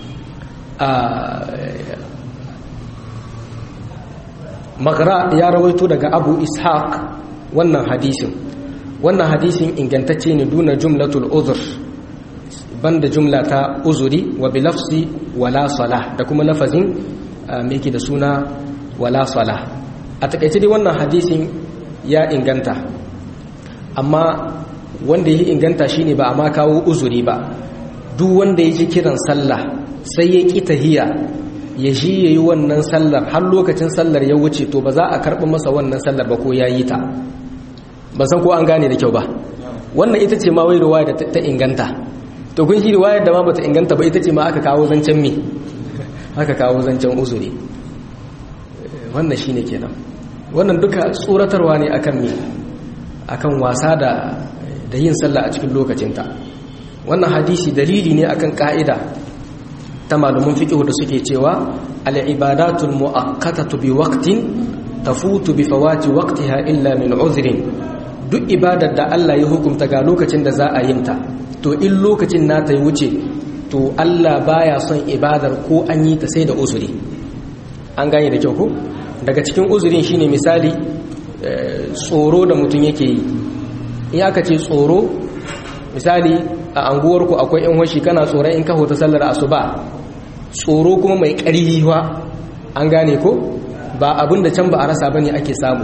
maghra ya rawaito daga abu ishaq wannan hadisin wannan hadisin ingantacce ne duna jumlatul uzur banda jumla ta uzuri wa bilafsi wala sala da kuma lafazin me yake da suna wala sala a takaice dai wannan hadisin ya inganta amma wanda ya inganta shine ba a ma kawo uzuri ba duk wanda ya ji kiran sallah sai ya ƙi tahiya ya ji ya yi wannan sallar har lokacin sallar ya wuce to ba za a karɓi masa wannan sallar ba ko ya yi ta ba san ko an gane da kyau ba wannan ita ce ma wai riwaya da ta inganta to kun shi riwayar da ma bata inganta ba ita ce ma aka kawo zancen me aka kawo zancen uzuri wannan shine kenan wannan duka tsoratarwa ne akan me akan wasa da da yin sallah a cikin lokacinta wannan hadisi dalili ne akan ka'ida ta malaman fiqh da suke cewa al-ibadatul mu'akkatatu bi waqtin tafutu bi fawati waqtiha illa min uzrin duk ibadar da Allah ya hukunta ga lokacin da za a yin ta to in lokacin nata ya wuce to Allah baya son ibadar ko an yi ta sai da uzuri an gane da kyau ko daga cikin uzurin shine misali tsoro da mutum yake yi in aka ce tsoro misali a anguwarku akwai yan washi kana tsoron in ka hota sallar asuba tsoro kuma mai ƙarfi wa an gane ko ba abin da can ba a rasa bane ake samu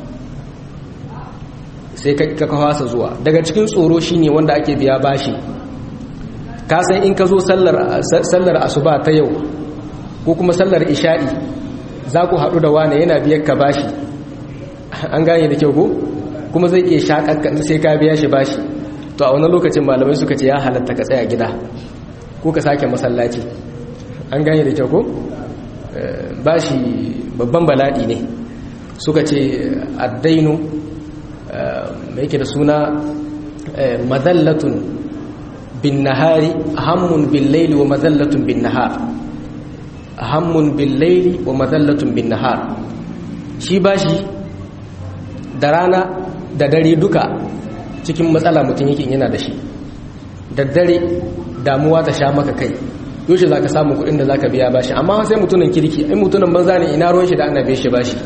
sai ka kawasa zuwa daga cikin tsoro shine wanda ake biya bashi ka san in ka zo sallar asuba ta yau ko kuma sallar isha'i za ku haɗu da wane yana biyar ka bashi an gane da kyau ko kuma zai iya shaƙaƙa sai ka biya shi bashi to a wani lokacin malamai suka ce ya halatta ka tsaya gida ko ka sake masallaci an gane da kyau ko bashi babban bala'i ne suka ce addainu mai yake da suna madallatun bin nahari hammun bin laili wa madallatun bin nahar hammun bin laili wa madallatun bin nahar shi bashi da rana da dare duka cikin matsala mutum yake yana da shi da dare damuwa ta sha maka kai yaushe za ka samu kuɗin da za ka biya bashi amma sai mutumin kirki ai mutumin banza ne ina ruwan shi da ana biya shi bashi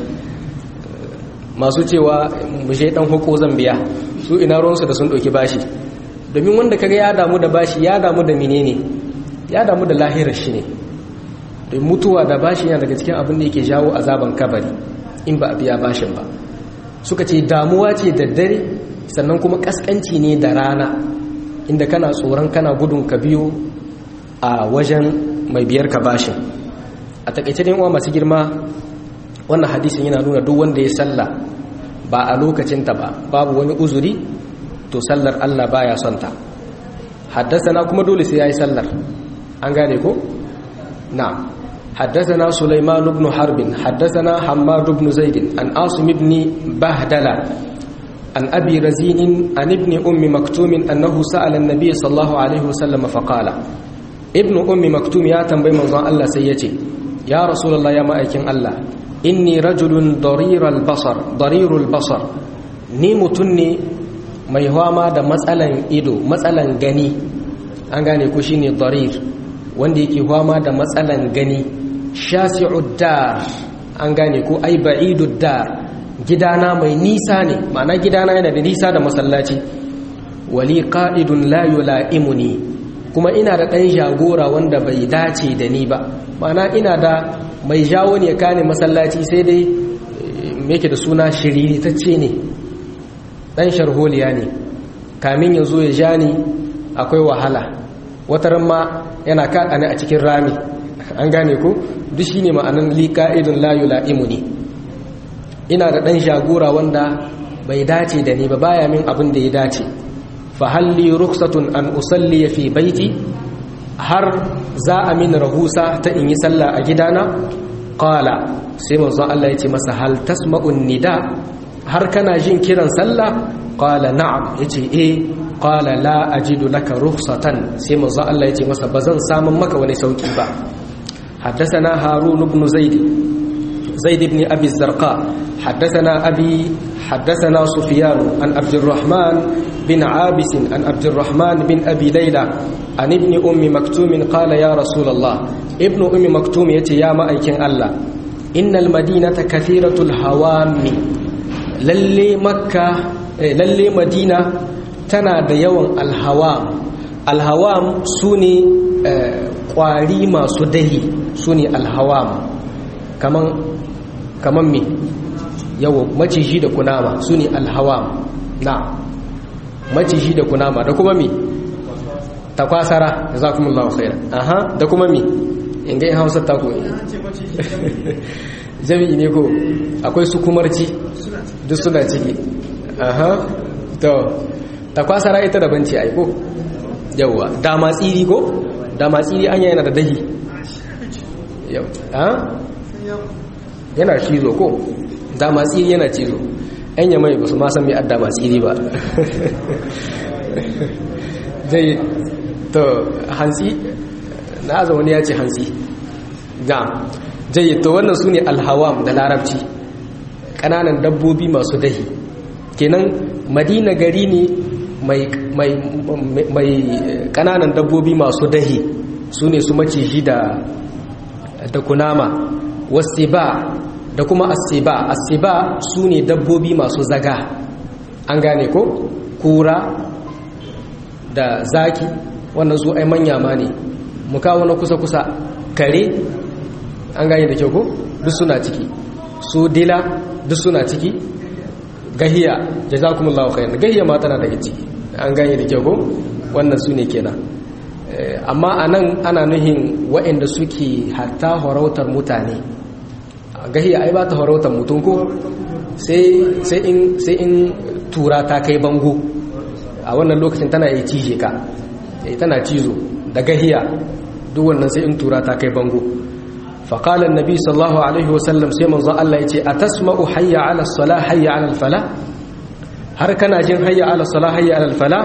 masu cewa mushe dan huko zan biya su ina ruwansu da sun ɗauki bashi domin wanda kaga ya damu da bashi ya damu da menene ya damu da lahirar shi ne don mutuwa da bashi yana daga cikin abin da yake jawo azaban kabari in ba a biya bashin ba suka ce damuwa ce da dare sannan kuma kaskanci ne da rana inda kana tsoron kana gudun ka biyo a wajen mai biyar ka bashin a takaice dai uwa masu girma wannan hadisin yana nuna duk wanda ya salla ba a lokacinta ba babu wani uzuri to sallar Allah baya son ta haddasa kuma dole sai yayi sallar an gane ko na'am حدثنا سليمان بن حرب حدثنا حماد بن زيد عن عاصم بن بهدلة عن أبي رزين عن ابن أم مكتوم أنه سأل النبي صلى الله عليه وسلم فقال ابن أم مكتوم يا تنبي من الله سيتي يا رسول الله يا مأيكين الله inni rajulun dariral basar darirul basar ni mutum ne mai hwama da matsalan ido matsalan gani an gane ko shine darir wanda yake hwama da matsalan gani shasi'ud dar an gane ko ai ba'idud dar gidana mai nisa ne ma'ana gidana yana da nisa da masallaci wali qa'idun la yula'imuni kuma ina da ɗan jagora wanda bai dace da ni ba ma'ana ina da mai jawo ne kane masallaci sai dai yake da suna shirirtacce ne ɗan sharholiya ne kamin ya zo ya ja ni akwai wahala wataran ma yana kaɗa ni a cikin rami an gane ko duk shi ne ma'anan liƙa'idun layu la'imu ne ina da ɗan jagora wanda bai dace da ni ba baya min abin da ya dace fahalli ruksatun an usalli fi baiti har za a min rahusa ta in yi sallah a gidana qala sai manzon Allah ya ce masa hal tasma'un nida har kana jin kiran sallah qala na'am yace eh qala la ajidu laka rukhsatan sai manzon Allah ya ce masa bazan samun maka wani sauki ba حدثنا هارون بن زيد زيد بن أبي الزرقاء حدثنا أبي حدثنا سفيان عن عبد الرحمن بن عابس عن عبد الرحمن بن أبي ليلى عن ابن أم مكتوم قال يا رسول الله ابن أم مكتوم يتي يا مأيكين الله إن المدينة كثيرة الهوام للي مكة للي مدينة تنا يوم الهوام الهوام سوني kwari masu dahi su ne alhawam kaman kaman me yawo maciji da kunama su ne alhawam na maciji da kunama da kuma me takwasara da za kuma lawa khaira aha da kuma me in gai hausa ta ko jami'i ne ko akwai su kumarci duk suna ciki aha to takwasara ita da banci aiko yawwa dama tsiri ko dama tsiri an yana da dahi yana cizo ko dama tsiri yana cizo yan yamai ba su ma san mai adda masu iri ba zai to hansi na aza wani ya ce hansi ga zai to wannan su ne alhawam da larabci ƙananan dabbobi masu dahi kenan madina gari ne mai ƙananan dabbobi masu dahi su ne su maciji da kunama wasu ba da kuma asiba asiba su ne dabbobi masu zaga an gane ko kura da zaki wannan su ai manya ma ne mu kawo na kusa-kusa kare an gane da kyau ko duk suna ciki su dila duk suna ciki gahiya jazakumullahu khairan gahiya ma tana daga ciki an gane da kyau ko wannan su ne kenan amma anan ana nuhin waɗanda suke hatta horautar mutane gahiya ai ba ta horautar mutum ko sai in tura ta kai bango a wannan lokacin tana yi cije ka tana cizo da gahiya duk wannan sai in tura ta kai bango faƙalar nabi sallallahu alaihi wasallam sai manzon Allah ya ce a tasma'u hayya ala sala hayya ala fala har kana jin hayya ala sala hayya ala fala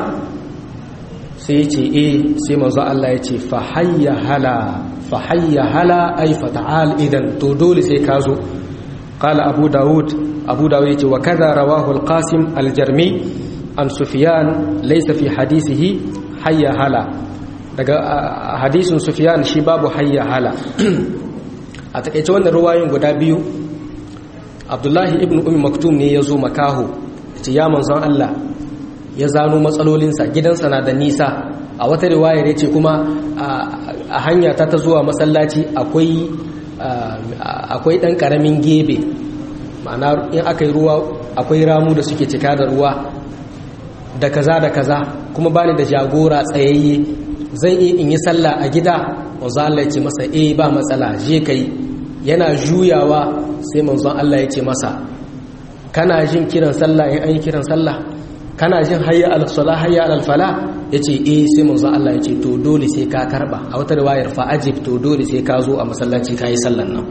sai ya ce eh sai manzon Allah ya ce fa hayya hala fa hayya hala ai fa ta'al idan to dole sai ka zo قال أبو داود أبو داود وكذا رواه القاسم الجرمي عن سفيان ليس في حديثه حي هلا daga hadisin Sufyan shi babu hayya hala a takeice wannan ruwayoyin guda biyu Abdullahi ibn Ummi Maktum ne yazo makaho ce ya manzon Allah ya zano matsalolinsa gidansa na da nisa a wata riwaya ne ce kuma a hanya ta ta zuwa masallaci akwai akwai ɗan ƙaramin gebe ma'ana in aka yi ruwa akwai ramu da suke cika da ruwa da kaza da kaza kuma ba ni da jagora tsayayye zan iya in yi sallah a gida manzo Allah ya ce masa eh ba matsala je kai yana juyawa sai manzon Allah ya ce masa kana jin kiran sallah in an yi kiran sallah kana jin hayya al salah hayya al fala yace eh sai manzon Allah ya ce to dole sai ka karba a wata riwayar fa ajib to dole sai ka zo a masallaci kai sallan nan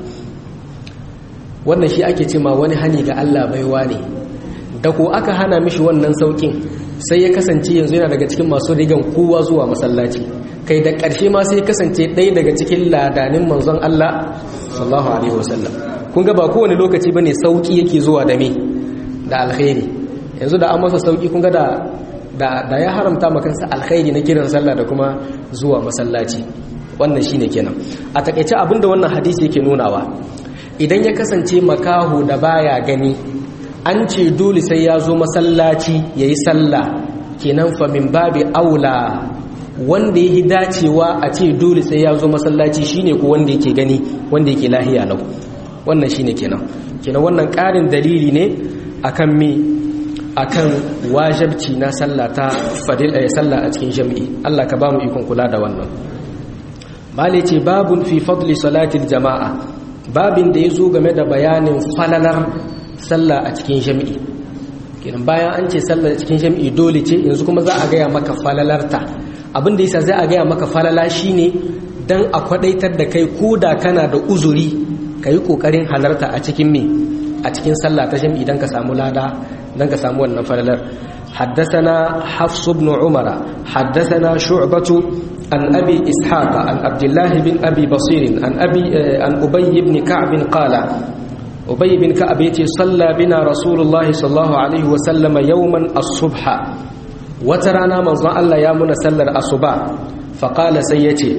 wannan shi ake ce ma wani hani ga Allah baiwa ne da ko aka hana mishi wannan saukin sai ya kasance yanzu yana daga cikin masu rigan kowa zuwa masallaci kai da ƙarshe ma sai ya kasance ɗaya daga cikin ladanin manzon Allah sallallahu alaihi wasallam kun ga ba kowane lokaci bane sauki yake zuwa da me da alkhairi yanzu da an masa sauki kun ga da da ya haramta ma kansa alkhairi na kiran sallah da kuma zuwa masallaci wannan shine kenan a takeice abinda wannan hadisi yake nunawa idan ya kasance makaho da baya gani an ce dole sai ya zo masallaci ya yi sallah kenan famin babi aula wanda ya yi dacewa a ce dole sai ya zo masallaci shine ko wanda yake gani wanda yake lahiya lau wannan shine kenan kenan wannan ƙarin dalili ne akan me akan wajabci na sallah ta fadil ay sallah a cikin jami'i Allah ka ba mu ikon kula da wannan mali ce babun fi fadli salatil jama'a babin da ya zo game da bayanin falalar sallah a cikin jami'i kenan bayan an ce sallah a cikin jami'i dole ce yanzu kuma za a gaya maka falalarta abin da yasa zai a gaya maka falala shine dan a kwadaitar da kai ko da kana da uzuri ka yi kokarin halarta a cikin me a cikin sallah ta jami'i dan ka samu lada dan ka samu wannan falalar حدثنا حفص بن عمر حدثنا شعبة عن أبي إسحاق عن عبد الله بن أبي بصير عن أبي عن أبي بن كعب قال أبي بن كعب يتي صلى بنا رسول الله صلى الله عليه وسلم يوما الصبح وترانا من ظن الله يا من سلر الصبح فقال سيتي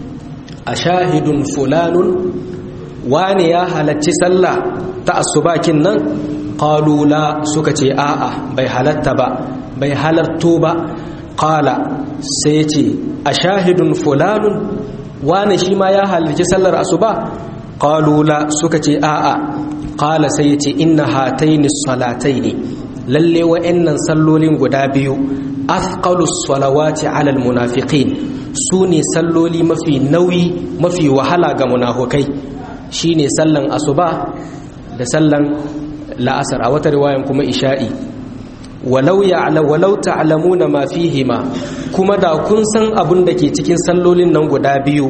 أشاهد فلان واني يا هلتي صلى تأصبا كنن قالوا لا سكتي آآ بي هلت با بي هلتو با قال سيتي أشاهد فلان وانا شيما يا هلتي صلى الصبح قالوا لا سكتي آآ قال سيتي إن هاتين الصلاتين للي وإن صلولين قدابيو أثقل الصلوات على المنافقين سوني صلولي ما في نوي ما في وحلا منافقين shine sallan asuba da sallan la'asar a wata riwayan kuma isha'i walau ya'la walau ta'lamuna ma fihima kuma da kun san abun da ke cikin sallolin nan guda biyu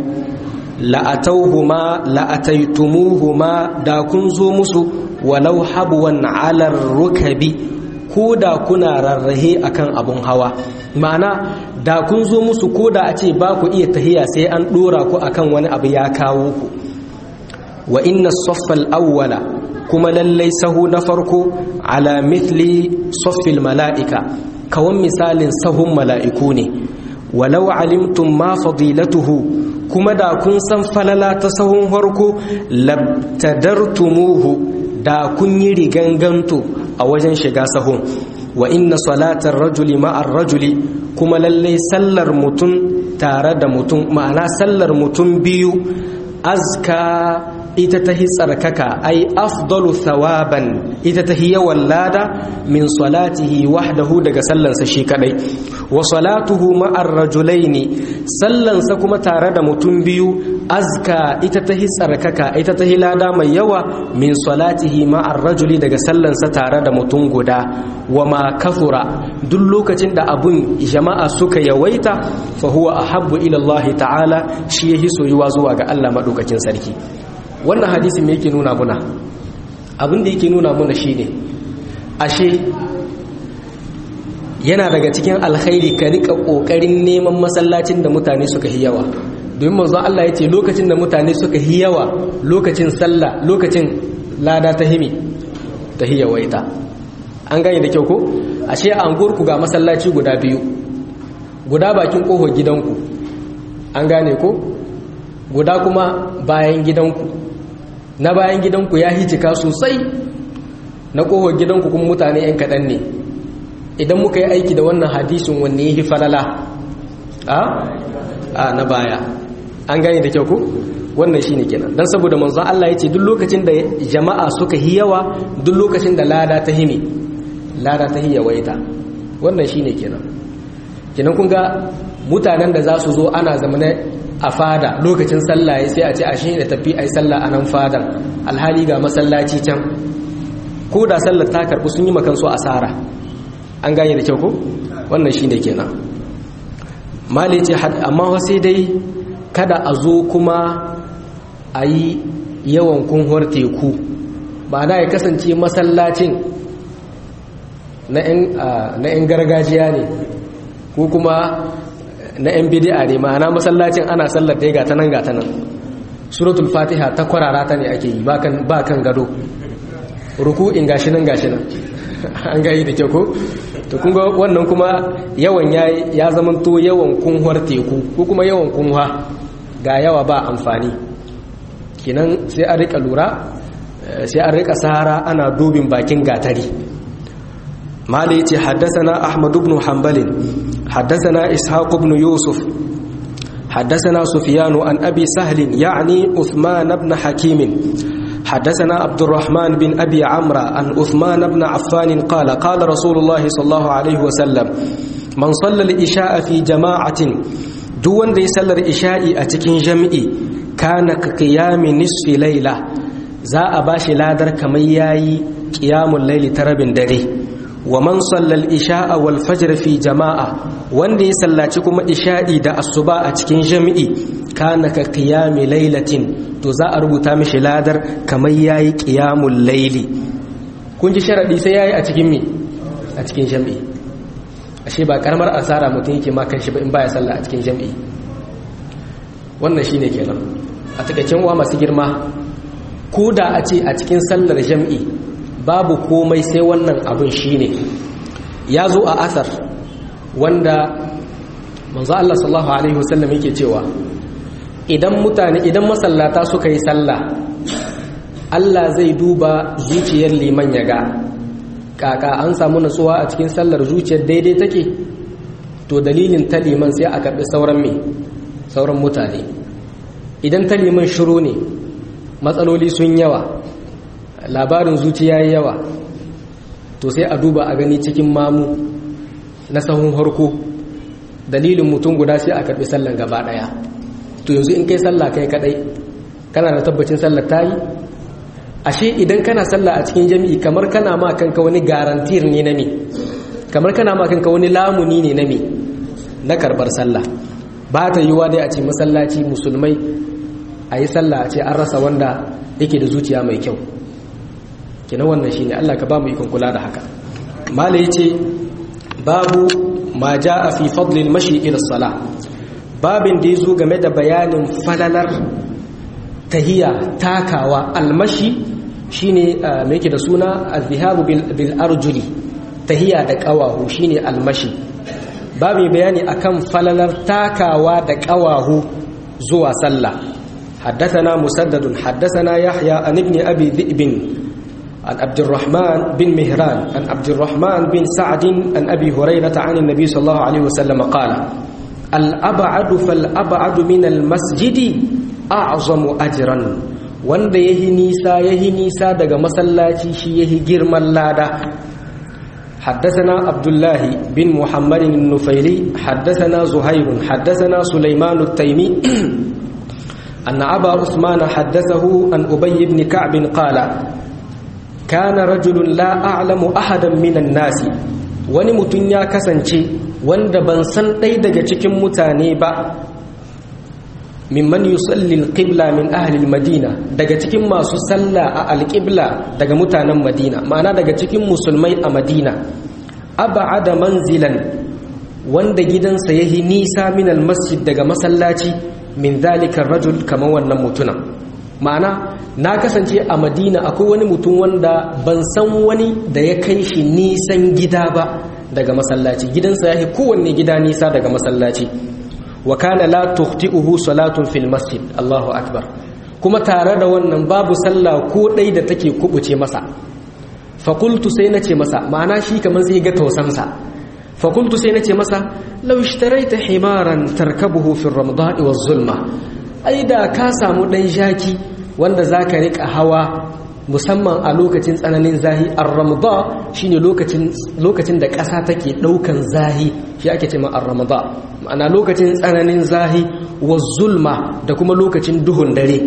la'atauhuma la'ataitumuhuma da kun zo musu walau habwan 'ala rukabi ko da kuna rarrahe akan abun hawa ma'ana da kun zo musu ko da a ce ba ku iya tahiya sai an dora ku akan wani abu ya kawo ku wa inna saffal awwala kuma lallai sahu na farko ala mithli saffil mala'ika kawan misalin sahun mala'iku ne walau alimtum ma fadilatuhu kuma da kun san falala ta sahun farko labtadartumuhu da kun yi riganganto a wajen shiga sahun wa inna salatar rajuli ma'ar rajuli kuma lalle sallar mutum tare da mutum ma'ana sallar mutum biyu azka ita ta tsarkaka ai afdalu thawaban ita ta yawan lada min salatihi wahdahu daga sallansa shi kadai wa salatuhu ma'ar rajulaini sallansa kuma tare da mutum biyu azka ita ta tsarkaka ita ta lada mai yawa min salatihi ma'ar rajuli daga sallansa tare da mutum guda wa ma kathura duk lokacin da abun jama'a suka yawaita fa huwa ahabbu ila Allah ta'ala shi yahi soyuwa zuwa ga Allah madaukakin sarki wannan hadisi me yake nuna muna abin da yake nuna muna shine ashe yana daga cikin alkhairi ka rika kokarin neman masallacin da mutane suka yi yawa domin manzon Allah ya ce lokacin da mutane suka yi yawa lokacin sallah lokacin lada ta himi ta hiyawaita an gane da kyau ko ashe an gurku ga masallaci guda biyu guda bakin kofar gidanku an gane ko guda kuma bayan gidanku na bayan gidanku ya hijika sosai na kofar gidanku kuma mutane 'yan kaɗan ne idan muka yi aiki da wannan hadisin wanne ya falala a na baya an gane da kyau ku wannan shine kenan dan saboda manzon Allah yace duk lokacin da jama'a suka yi yawa duk lokacin da lada ta himi lada ta hiya waita wannan shine kenan kenan kun ga mutanen da za su zo ana zamane a fada lokacin sallah sai a ce a shi da tafi ai sallah a nan fadan alhali ga masallaci can ko da sallar ta karbu sun yi makan su asara an gane da kyau ko wannan shine kenan mali ce amma sai dai kada a zo kuma a yi yawan kunhuwar teku ba na ya kasance masallacin na 'yan gargajiya ne ko kuma na 'yan bidi'a ne ma'ana masallacin ana sallar dai gata nan gata nan suratul fatiha ta kwarara ta ne ake yi ba kan gado ruku'in gashi nan gashi nan an gayi da kyau ko to kun ga wannan kuma yawan ya zamanto yawan kunhuwar teku ko kuma yawan kunhuwa ga yawa ba amfani kinan sai an rika lura sai an rika sahara ana dubin bakin gatari mali yace haddathana ahmad ibn hanbal haddathana ishaq ibn yusuf حدثنا سفيان عن أبي سهل يعني عثمان بن حكيم حدثنا عبد الرحمن بن أبي عمرو عن عثمان بن عفان قال قال رسول الله صلى الله عليه وسلم من صلى الإشاء في جماعة دون دي صلى الإشاء أتكين جمعي كان كقيام نصف ليلة za a ba shi ladar kamar yayi qiyamul laili tarabin dare wa man sallal isha'a wal fajr fi jama'a wanda ya sallaci kuma isha'i da asuba a cikin jami'i kana ka qiyami lailatin to za a rubuta mishi ladar kamar yayi qiyamul laili kun ji sharadi sai yayi a cikin me a cikin jami'i ashe ba karamar asara mutum yake ma kanshi ba in baya sallah a cikin jami'i wannan shine kenan a takaicen uwa masu girma ko da a ce a cikin sallar jam'i babu komai sai wannan abin shine ya zo a asar wanda manzo Allah sallallahu alaihi wasallam yake cewa idan mutane idan masallata suka yi sallah Allah zai duba zuciyar liman ya ga kaka an samu nutsuwa a cikin sallar zuciyar daidai take to dalilin ta liman sai a karbi sauran me sauran mutane idan ta liman shiru ne matsaloli sun yawa labarin zuciya yawa to sai a duba a gani cikin mamu na sahun harko dalilin mutum guda sai a karbi sallan gaba daya to yanzu in kai sallah kai kadai kana da tabbacin sallar tayi ashe idan kana sallah a cikin jami'i kamar kana ma kanka wani garantir ne na me kamar kana ma kanka wani lamuni ne na me na karbar sallah ba ta yiwa dai a ce masallaci musulmai a yi sallah a ce an rasa wanda yake da zuciya mai kyau kina wannan shine Allah ka ba mu ikon kula da haka mala yace babu ma jaa fi fadli al-mashi ila salah babin da yazo game da bayanin falalar tahiya takawa almashi shine me yake da suna az-zihabu bil arjuli tahiya da qawahu shine almashi babu bayani akan falalar takawa da qawahu zuwa sallah حدثنا مسدد حدثنا يحيى عن ابن أبي ذئب عن عبد الرحمن بن مهران عن عبد الرحمن بن سعد عن أبي هريرة عن النبي صلى الله عليه وسلم قال الأبعد فالأبعد من المسجد أعظم أجرا wanda yahi nisa yahi nisa daga masallaci shi yahi girman lada حدثنا عبد الله بن محمد النفيلي حدثنا زهير حدثنا سليمان التيمي أن أبا عثمان حدثه عن أبي بن كعب قال كان رجل لا أعلم أحدا من الناس wani mutum ya kasance wanda ban san ɗai daga cikin mutane ba mimman yusalli alqibla min ahli madina daga cikin masu sallah a alqibla daga mutanen madina ma'ana daga cikin musulmai a madina ab'ada manzilan wanda gidansa yahi nisa min almasjid daga masallaci min zalika rajul kamar wannan mutunan ma'ana na kasance a madina akwai wani mutum wanda ban san wani da ya kai shi nisan gida ba daga masallaci gidansa yahi kowanne gida nisa daga masallaci wa kana la tukhti'uhu salatun fil masjid Allahu akbar kuma tare da wannan babu sallah ko dai da take kubuce masa fa qultu sai nace masa ma'ana shi kamar zai ga tausansa fa qultu sai nace masa law ishtaraita himaran tarkabuhu fi ramda'i waz zulma ai da ka samu dan jaki wanda zaka rika hawa musamman a lokacin tsananin zahi ar-ramda shine lokacin lokacin da ƙasa take daukan zahi shi ake cewa ar-ramda ma'ana lokacin tsananin zahi wa zulma da kuma lokacin duhun dare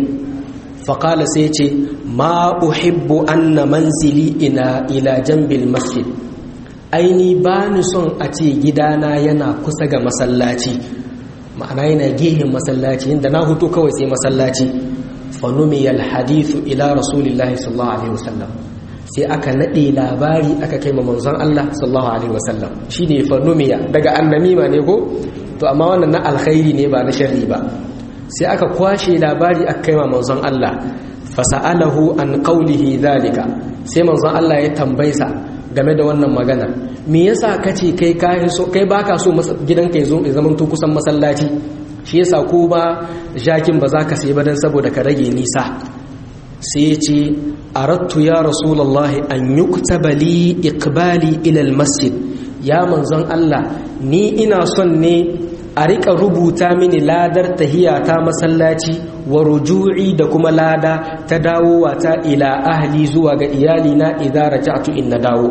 faƙala sai ce ma uhibbu anna manzili ina ila jambil masjid aini ba ni son a ce gidana yana kusa ga masallaci ma'ana yana gehen masallaci inda na hutu kawai sai masallaci fanumiyal hadithu ila rasulillahi sallallahu alaihi wasallam sai aka nade labari aka kai ma manzon Allah sallallahu alaihi wasallam shine fanumiya daga annamima ne ko to amma wannan na alkhairi ne ba na sharri ba sai aka kwashe labari aka kai ma manzon Allah fasa'alahu an qawlihi zalika sai manzon Allah ya tambaysa game da wannan magana me yasa kace kai kai so kai baka so gidanka ya zo ya zama to kusan masallaci shi yasa ko ba jakin ba za ka sai ba dan saboda ka rage nisa sai ya ce arattu ya rasulullahi an yuktaba li iqbali ila almasjid ya manzon Allah ni ina son ne a rika rubuta mini ladar tahiyata masallaci wa ruju'i da kuma lada ta dawowa ta ila ahli zuwa ga iyalina idza raja'tu in na dawo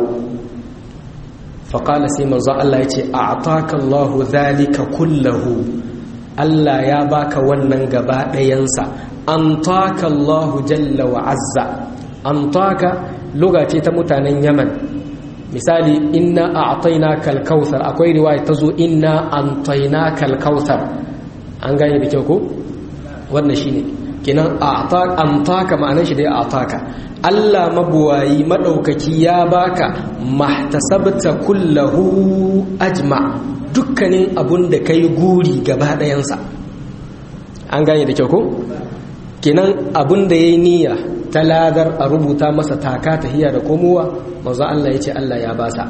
faqala sai manzon Allah ya ce a'taka Allahu dhalika kullahu Allah ya baka wannan gaba ɗayansa an taka Allahu jalla wa azza an taka lugace ta mutanen Yaman misali inna a'tayna kal kautsar akwai riwaya ta zo inna antayna kal kautsar an gane da kyau ko wannan shine kinan a'taka an taka ma'anar shi dai a'taka Allah mabuwayi madaukaki ya baka mahtasabta kullahu ajma' dukkanin abun da ka yi guri gaba ɗayansa an gane da kyau ko? kenan abun da ya yi niyya ta ladar a rubuta masa taka tahiya da komowa mazu Allah ya ce Allah ya basa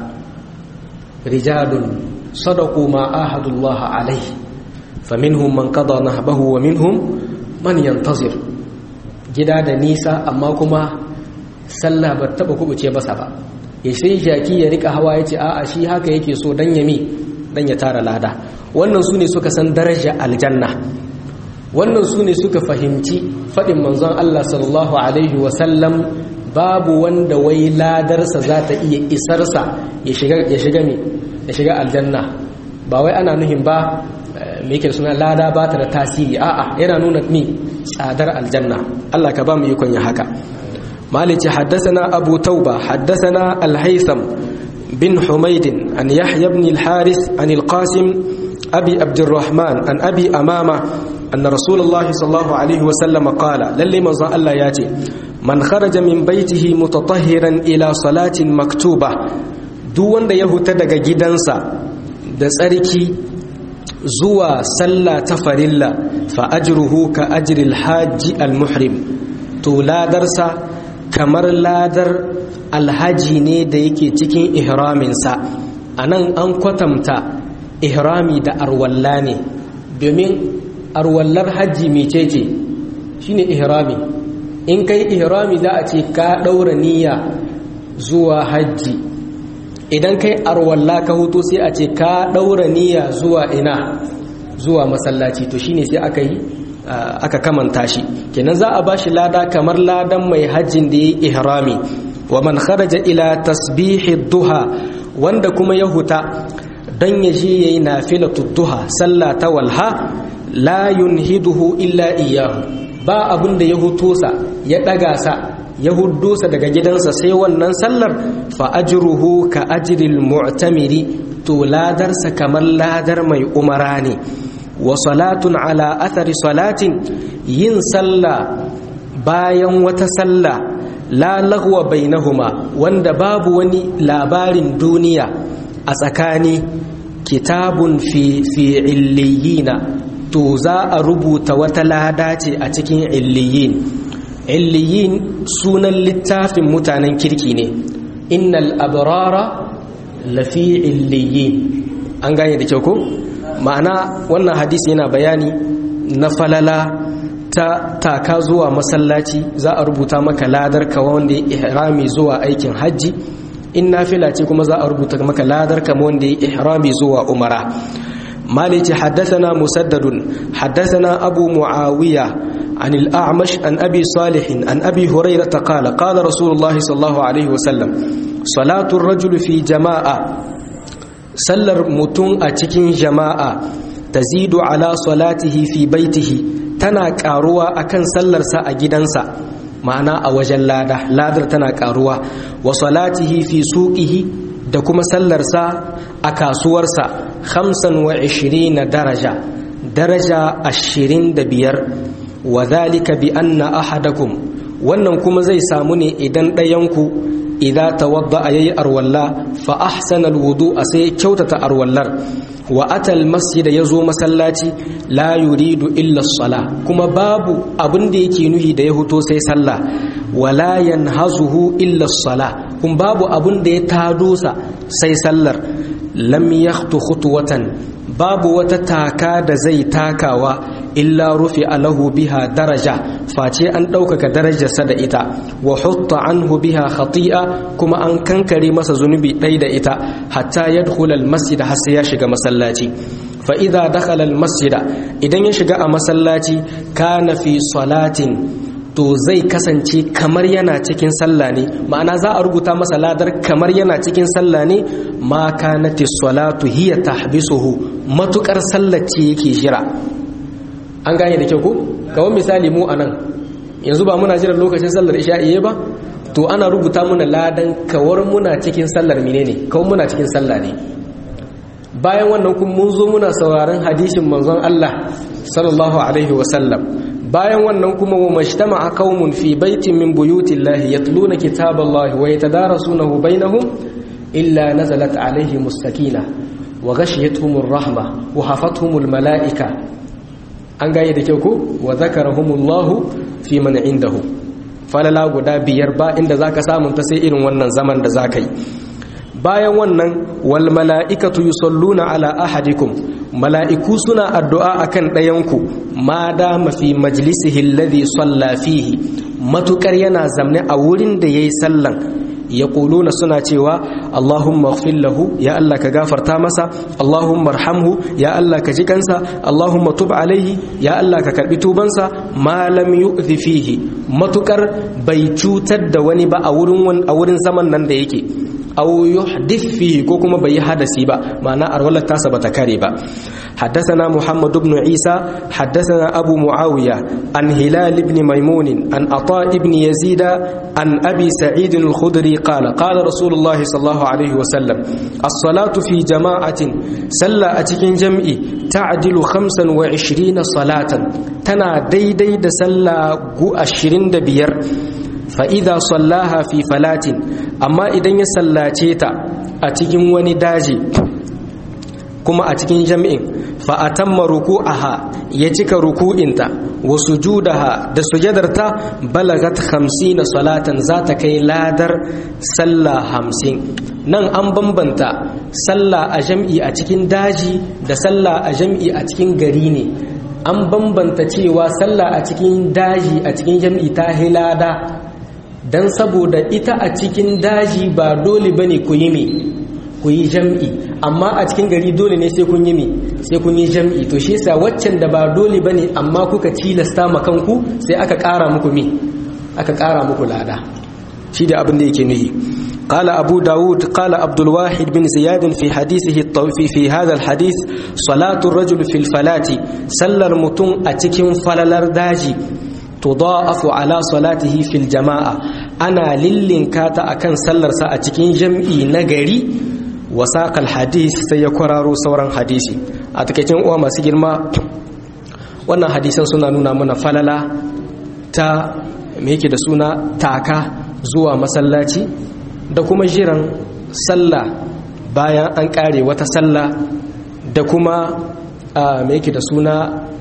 rijalun sadaku ma ahadullah alaihi faminhum man qada nahbahu wa minhum man yantazir gida da nisa amma kuma sallah ba taba kubuce masa ba ya sai jaki ya rika hawa ya ce a'a shi haka yake so dan yami dan ya tara lada wannan su ne suka san daraja aljanna wannan su ne suka fahimci faɗin manzon Allah sallallahu alaihi wasallam babu wanda wai ladarsa za ta iya isarsa ya shiga ya shiga me ya shiga aljanna ba wai ana nuhin ba me yake suna lada ba ta da tasiri a'a yana nuna ni tsadar aljanna Allah ka ba mu ikon ya haka malici haddathana abu tauba haddathana al-haytham بن حميد عن يحيى بن الحارث عن القاسم أبي عبد الرحمن عن أبي أمامة أن رسول الله صلى الله عليه وسلم قال للي من الله ياتي من خرج من بيته متطهرا إلى صلاة مكتوبة دون ده يهتدق جدنسا da tsarki zuwa sallah ta farilla fa ajruhu ka ajril hajji al muhrim to ladarsa kamar ladar alhaji ne da yake cikin ihraminsa a nan an kwatanta ihrami da arwalla ne domin arwallar hajji mecece shine ihrami in kai ihrami za a ce ka ɗaura niyya zuwa hajji idan kai arwalla ka hutu sai a ce ka daura niyya zuwa ina zuwa masallaci to shine sai aka yi aka kamanta shi kenan za a bashi lada kamar ladan mai hajjin da yayi ihrami wa man kharaja ila tasbihi duha wanda kuma ya huta dan ya je yayi nafilatu duha sallah ta walha la yunhiduhu illa iyyahu ba abin da ya huto sa ya daga sa ya huddo sa daga gidansa sai wannan sallar fa ajruhu ka ajril mu'tamiri to ladarsa kamar ladar mai umara ne wa salatun ala athari salatin yin sallah bayan wata sallah la lagwa bainahuma wanda babu wani labarin duniya a tsakani kitabun fi fi illiyina to za a rubuta wata lada ce a cikin illiyin illiyin sunan littafin mutanen kirki ne innal abrara lafi illiyin an gane da kyau ko ma'ana wannan hadisi yana bayani na falala ta taka zuwa masallaci za a rubuta maka ladar ka wanda ya ihrami zuwa aikin hajji in nafila ce kuma za a rubuta maka ladar ka wanda ya ihrami zuwa umara مالك حدثنا مسدد حدثنا أبو معاوية عن الأعمش عن أبي صالح عن أبي هريرة قال قال رسول الله صلى الله عليه وسلم صلاة الرجل في جماعة سلر متون أتكين جماعة تزيد على صلاته في بيته تنا كاروا أكن سلر سا أجدنسا معنى أوجل لادة لادر تنا كاروا وصلاته في سوقه da kuma sallarsa a kasuwarsa hamsin wa na daraja daraja ashirin da biyar wa zalika bi anna ahadakum wannan kuma zai samu ne idan ɗayanku idan tawadda a yayi arwalla fa ahsana alwudu a sai kyautata arwallar wa atal masjida ya zo masallaci la yuridu illa sala kuma babu abin da yake nuhi da ya huto sai sallah wala yanhazuhu illa sala kun babu abin da ya tado sa sai sallar lam yakhtu khutwatan babu wata taka da zai takawa illa rufi alahu biha daraja face an ɗaukaka darajarsa da ita wa hutta anhu biha khati'a kuma an kankare masa zunubi ɗai da ita hatta yadkhula almasjid har sai ya shiga masallaci fa idza dakhala almasjida idan ya shiga a masallaci kana fi salatin to zai kasance kamar yana cikin sallah ne ma'ana za a rubuta masa ladar kamar yana cikin sallah ne ma kanati salatu hiya tahbisuhu matukar sallar ce yake jira an gane da kyau ko kawai misali mu anan yanzu ba muna jiran lokacin sallar isha'i ba to ana rubuta muna ladan kawar muna cikin sallar menene kawai muna cikin sallah ne bayan wannan kun mun zo muna sauraron hadisin manzon Allah sallallahu alaihi wasallam bayan wannan kuma wa majtama'a qaumun fi baitin min buyutillahi yatluna kitaballahi wa yatadarasunahu bainahum illa nazalat alaihimus sakina wa ghashiyatuhumur rahma wa hafathumul malaika an gane da kyau ko wa zakarahumullahu fi man indahu falala guda biyar ba inda zaka samu ta sai irin wannan zaman da zaka yi bayan wannan wal mala'ikatu yusalluna ala ahadikum mala'iku suna addu'a akan ɗayanku ma dama fi majlisihi alladhi salla fihi matukar yana zamne a wurin da yayi sallan yaquluna suna cewa Allahumma ighfir lahu ya Allah ka gafarta masa Allahumma arhamhu ya Allah ka ji kansa Allahumma tub alaihi ya Allah ka karbi tubansa ma lam yu'dhi fihi matukar bai cutar da wani ba a wurin a wurin zaman nan da yake aw yuhdith fihi ko kuma bai hadasi ba ma'ana arwalar tasa bata kare ba حدثنا محمد بن عيسى حدثنا أبو معاوية عن هلال بن ميمون عن عطاء بن يزيد عن أبي سعيد الخدري قال قال رسول الله صلى الله عليه وسلم الصلاة في جماعة سلا أتكين جمعي تعدل خمسا وعشرين صلاة تنا دي دي دسلا قو أشرين دبير فإذا صلاها في فلات أما إذن يسلاتيتا أتكين ونداجي kuma a cikin jami'in fa'atamma ruku'aha ya cika ruku'inta wa sujudaha da sujadarta balagat hamsin salatan za ta kai ladar sallah hamsin nan an bambanta sallah a jam'i a cikin daji da sallah a jam'i a cikin gari ne an bambanta cewa sallah a cikin daji a cikin jam'i ta hilada dan saboda ita a cikin daji ba dole bane ku yi me ku yi jam'i amma a cikin gari dole ne sai kun yi me sai kun yi jam'i to shi yasa waccan da ba dole bane amma kuka tilasta ma kanku sai aka ƙara muku me aka ƙara muku lada shi da abin da yake nuhi قال أبو داود قال عبد الواحد بن زياد في حديثه الطوفي في هذا الحديث صلاة الرجل في الفلاة سلر متون أتكم فللر داجي تضاعف على صلاته في الجماعة أنا للين كاتا أكن سلر سأتكين جمعي نغري وساق الحديث سيكرر سورا حديثي أتكين أوما سجل ما wannan hadisan suna nuna mana falala ta me yake da suna taka zuwa masallaci da kuma jiran sallah bayan an kare wata sallah da kuma me yake da suna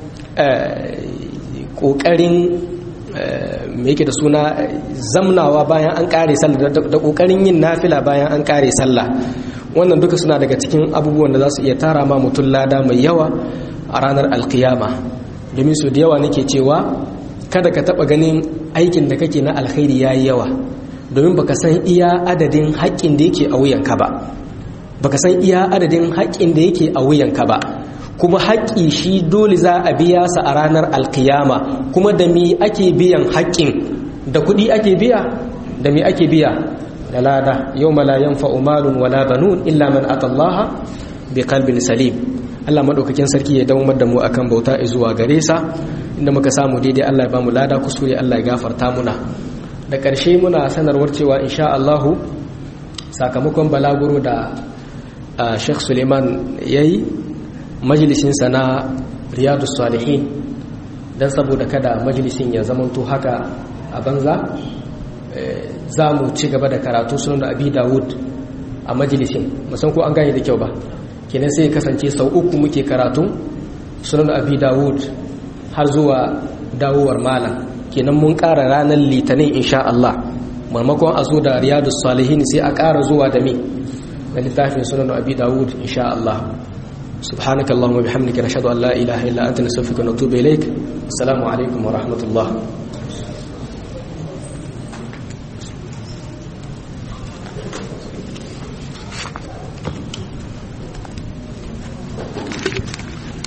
kokarin me yake da suna zamnawa bayan an kare sallah da kokarin yin nafila bayan an kare sallah wannan duka suna daga cikin abubuwan da za su iya tara ma mutum lada mai yawa a ranar alkiyama domin su da yawa nake cewa kada ka taba ganin aikin da kake na alkhairi yayi yawa domin baka san iya adadin haƙƙin da yake a wuyanka ba baka san iya adadin haƙƙin da yake a wuyanka ba kuma haƙƙi shi dole za a biya sa a ranar alkiyama kuma da mi ake biyan haƙƙin da kuɗi ake biya da mi ake biya da lada yau la yanfa'u malun wala banun illa man atallaha bi qalbin salim Allah madaukakin sarki ya dawo da mu akan bauta zuwa gare sa inda muka samu daidai Allah ya bamu lada kusure Allah ya gafarta muna da ƙarshe muna sanarwar cewa insha Allahu sakamakon balaguro da Sheikh Suleiman yayi majalisinsa na Riyadu Salihin dan saboda kada majalisin ya zamanto haka a banza za mu ci gaba da karatu sunan Abi Dawud a majalisin musan ko an gane da kyau ba kenan sai kasance sau uku muke karatu sunan Abi Dawud har zuwa dawowar malam kenan mun ƙara ranar litinin insha Allah marmakon a zo da riyadus salihin sai a ƙara zuwa da me na littafin sunan abi dawud insha Allah سبحانك اللهم وبحمدك نشهد ان لا اله الا انت نستغفرك ونتوب اليك السلام عليكم ورحمه الله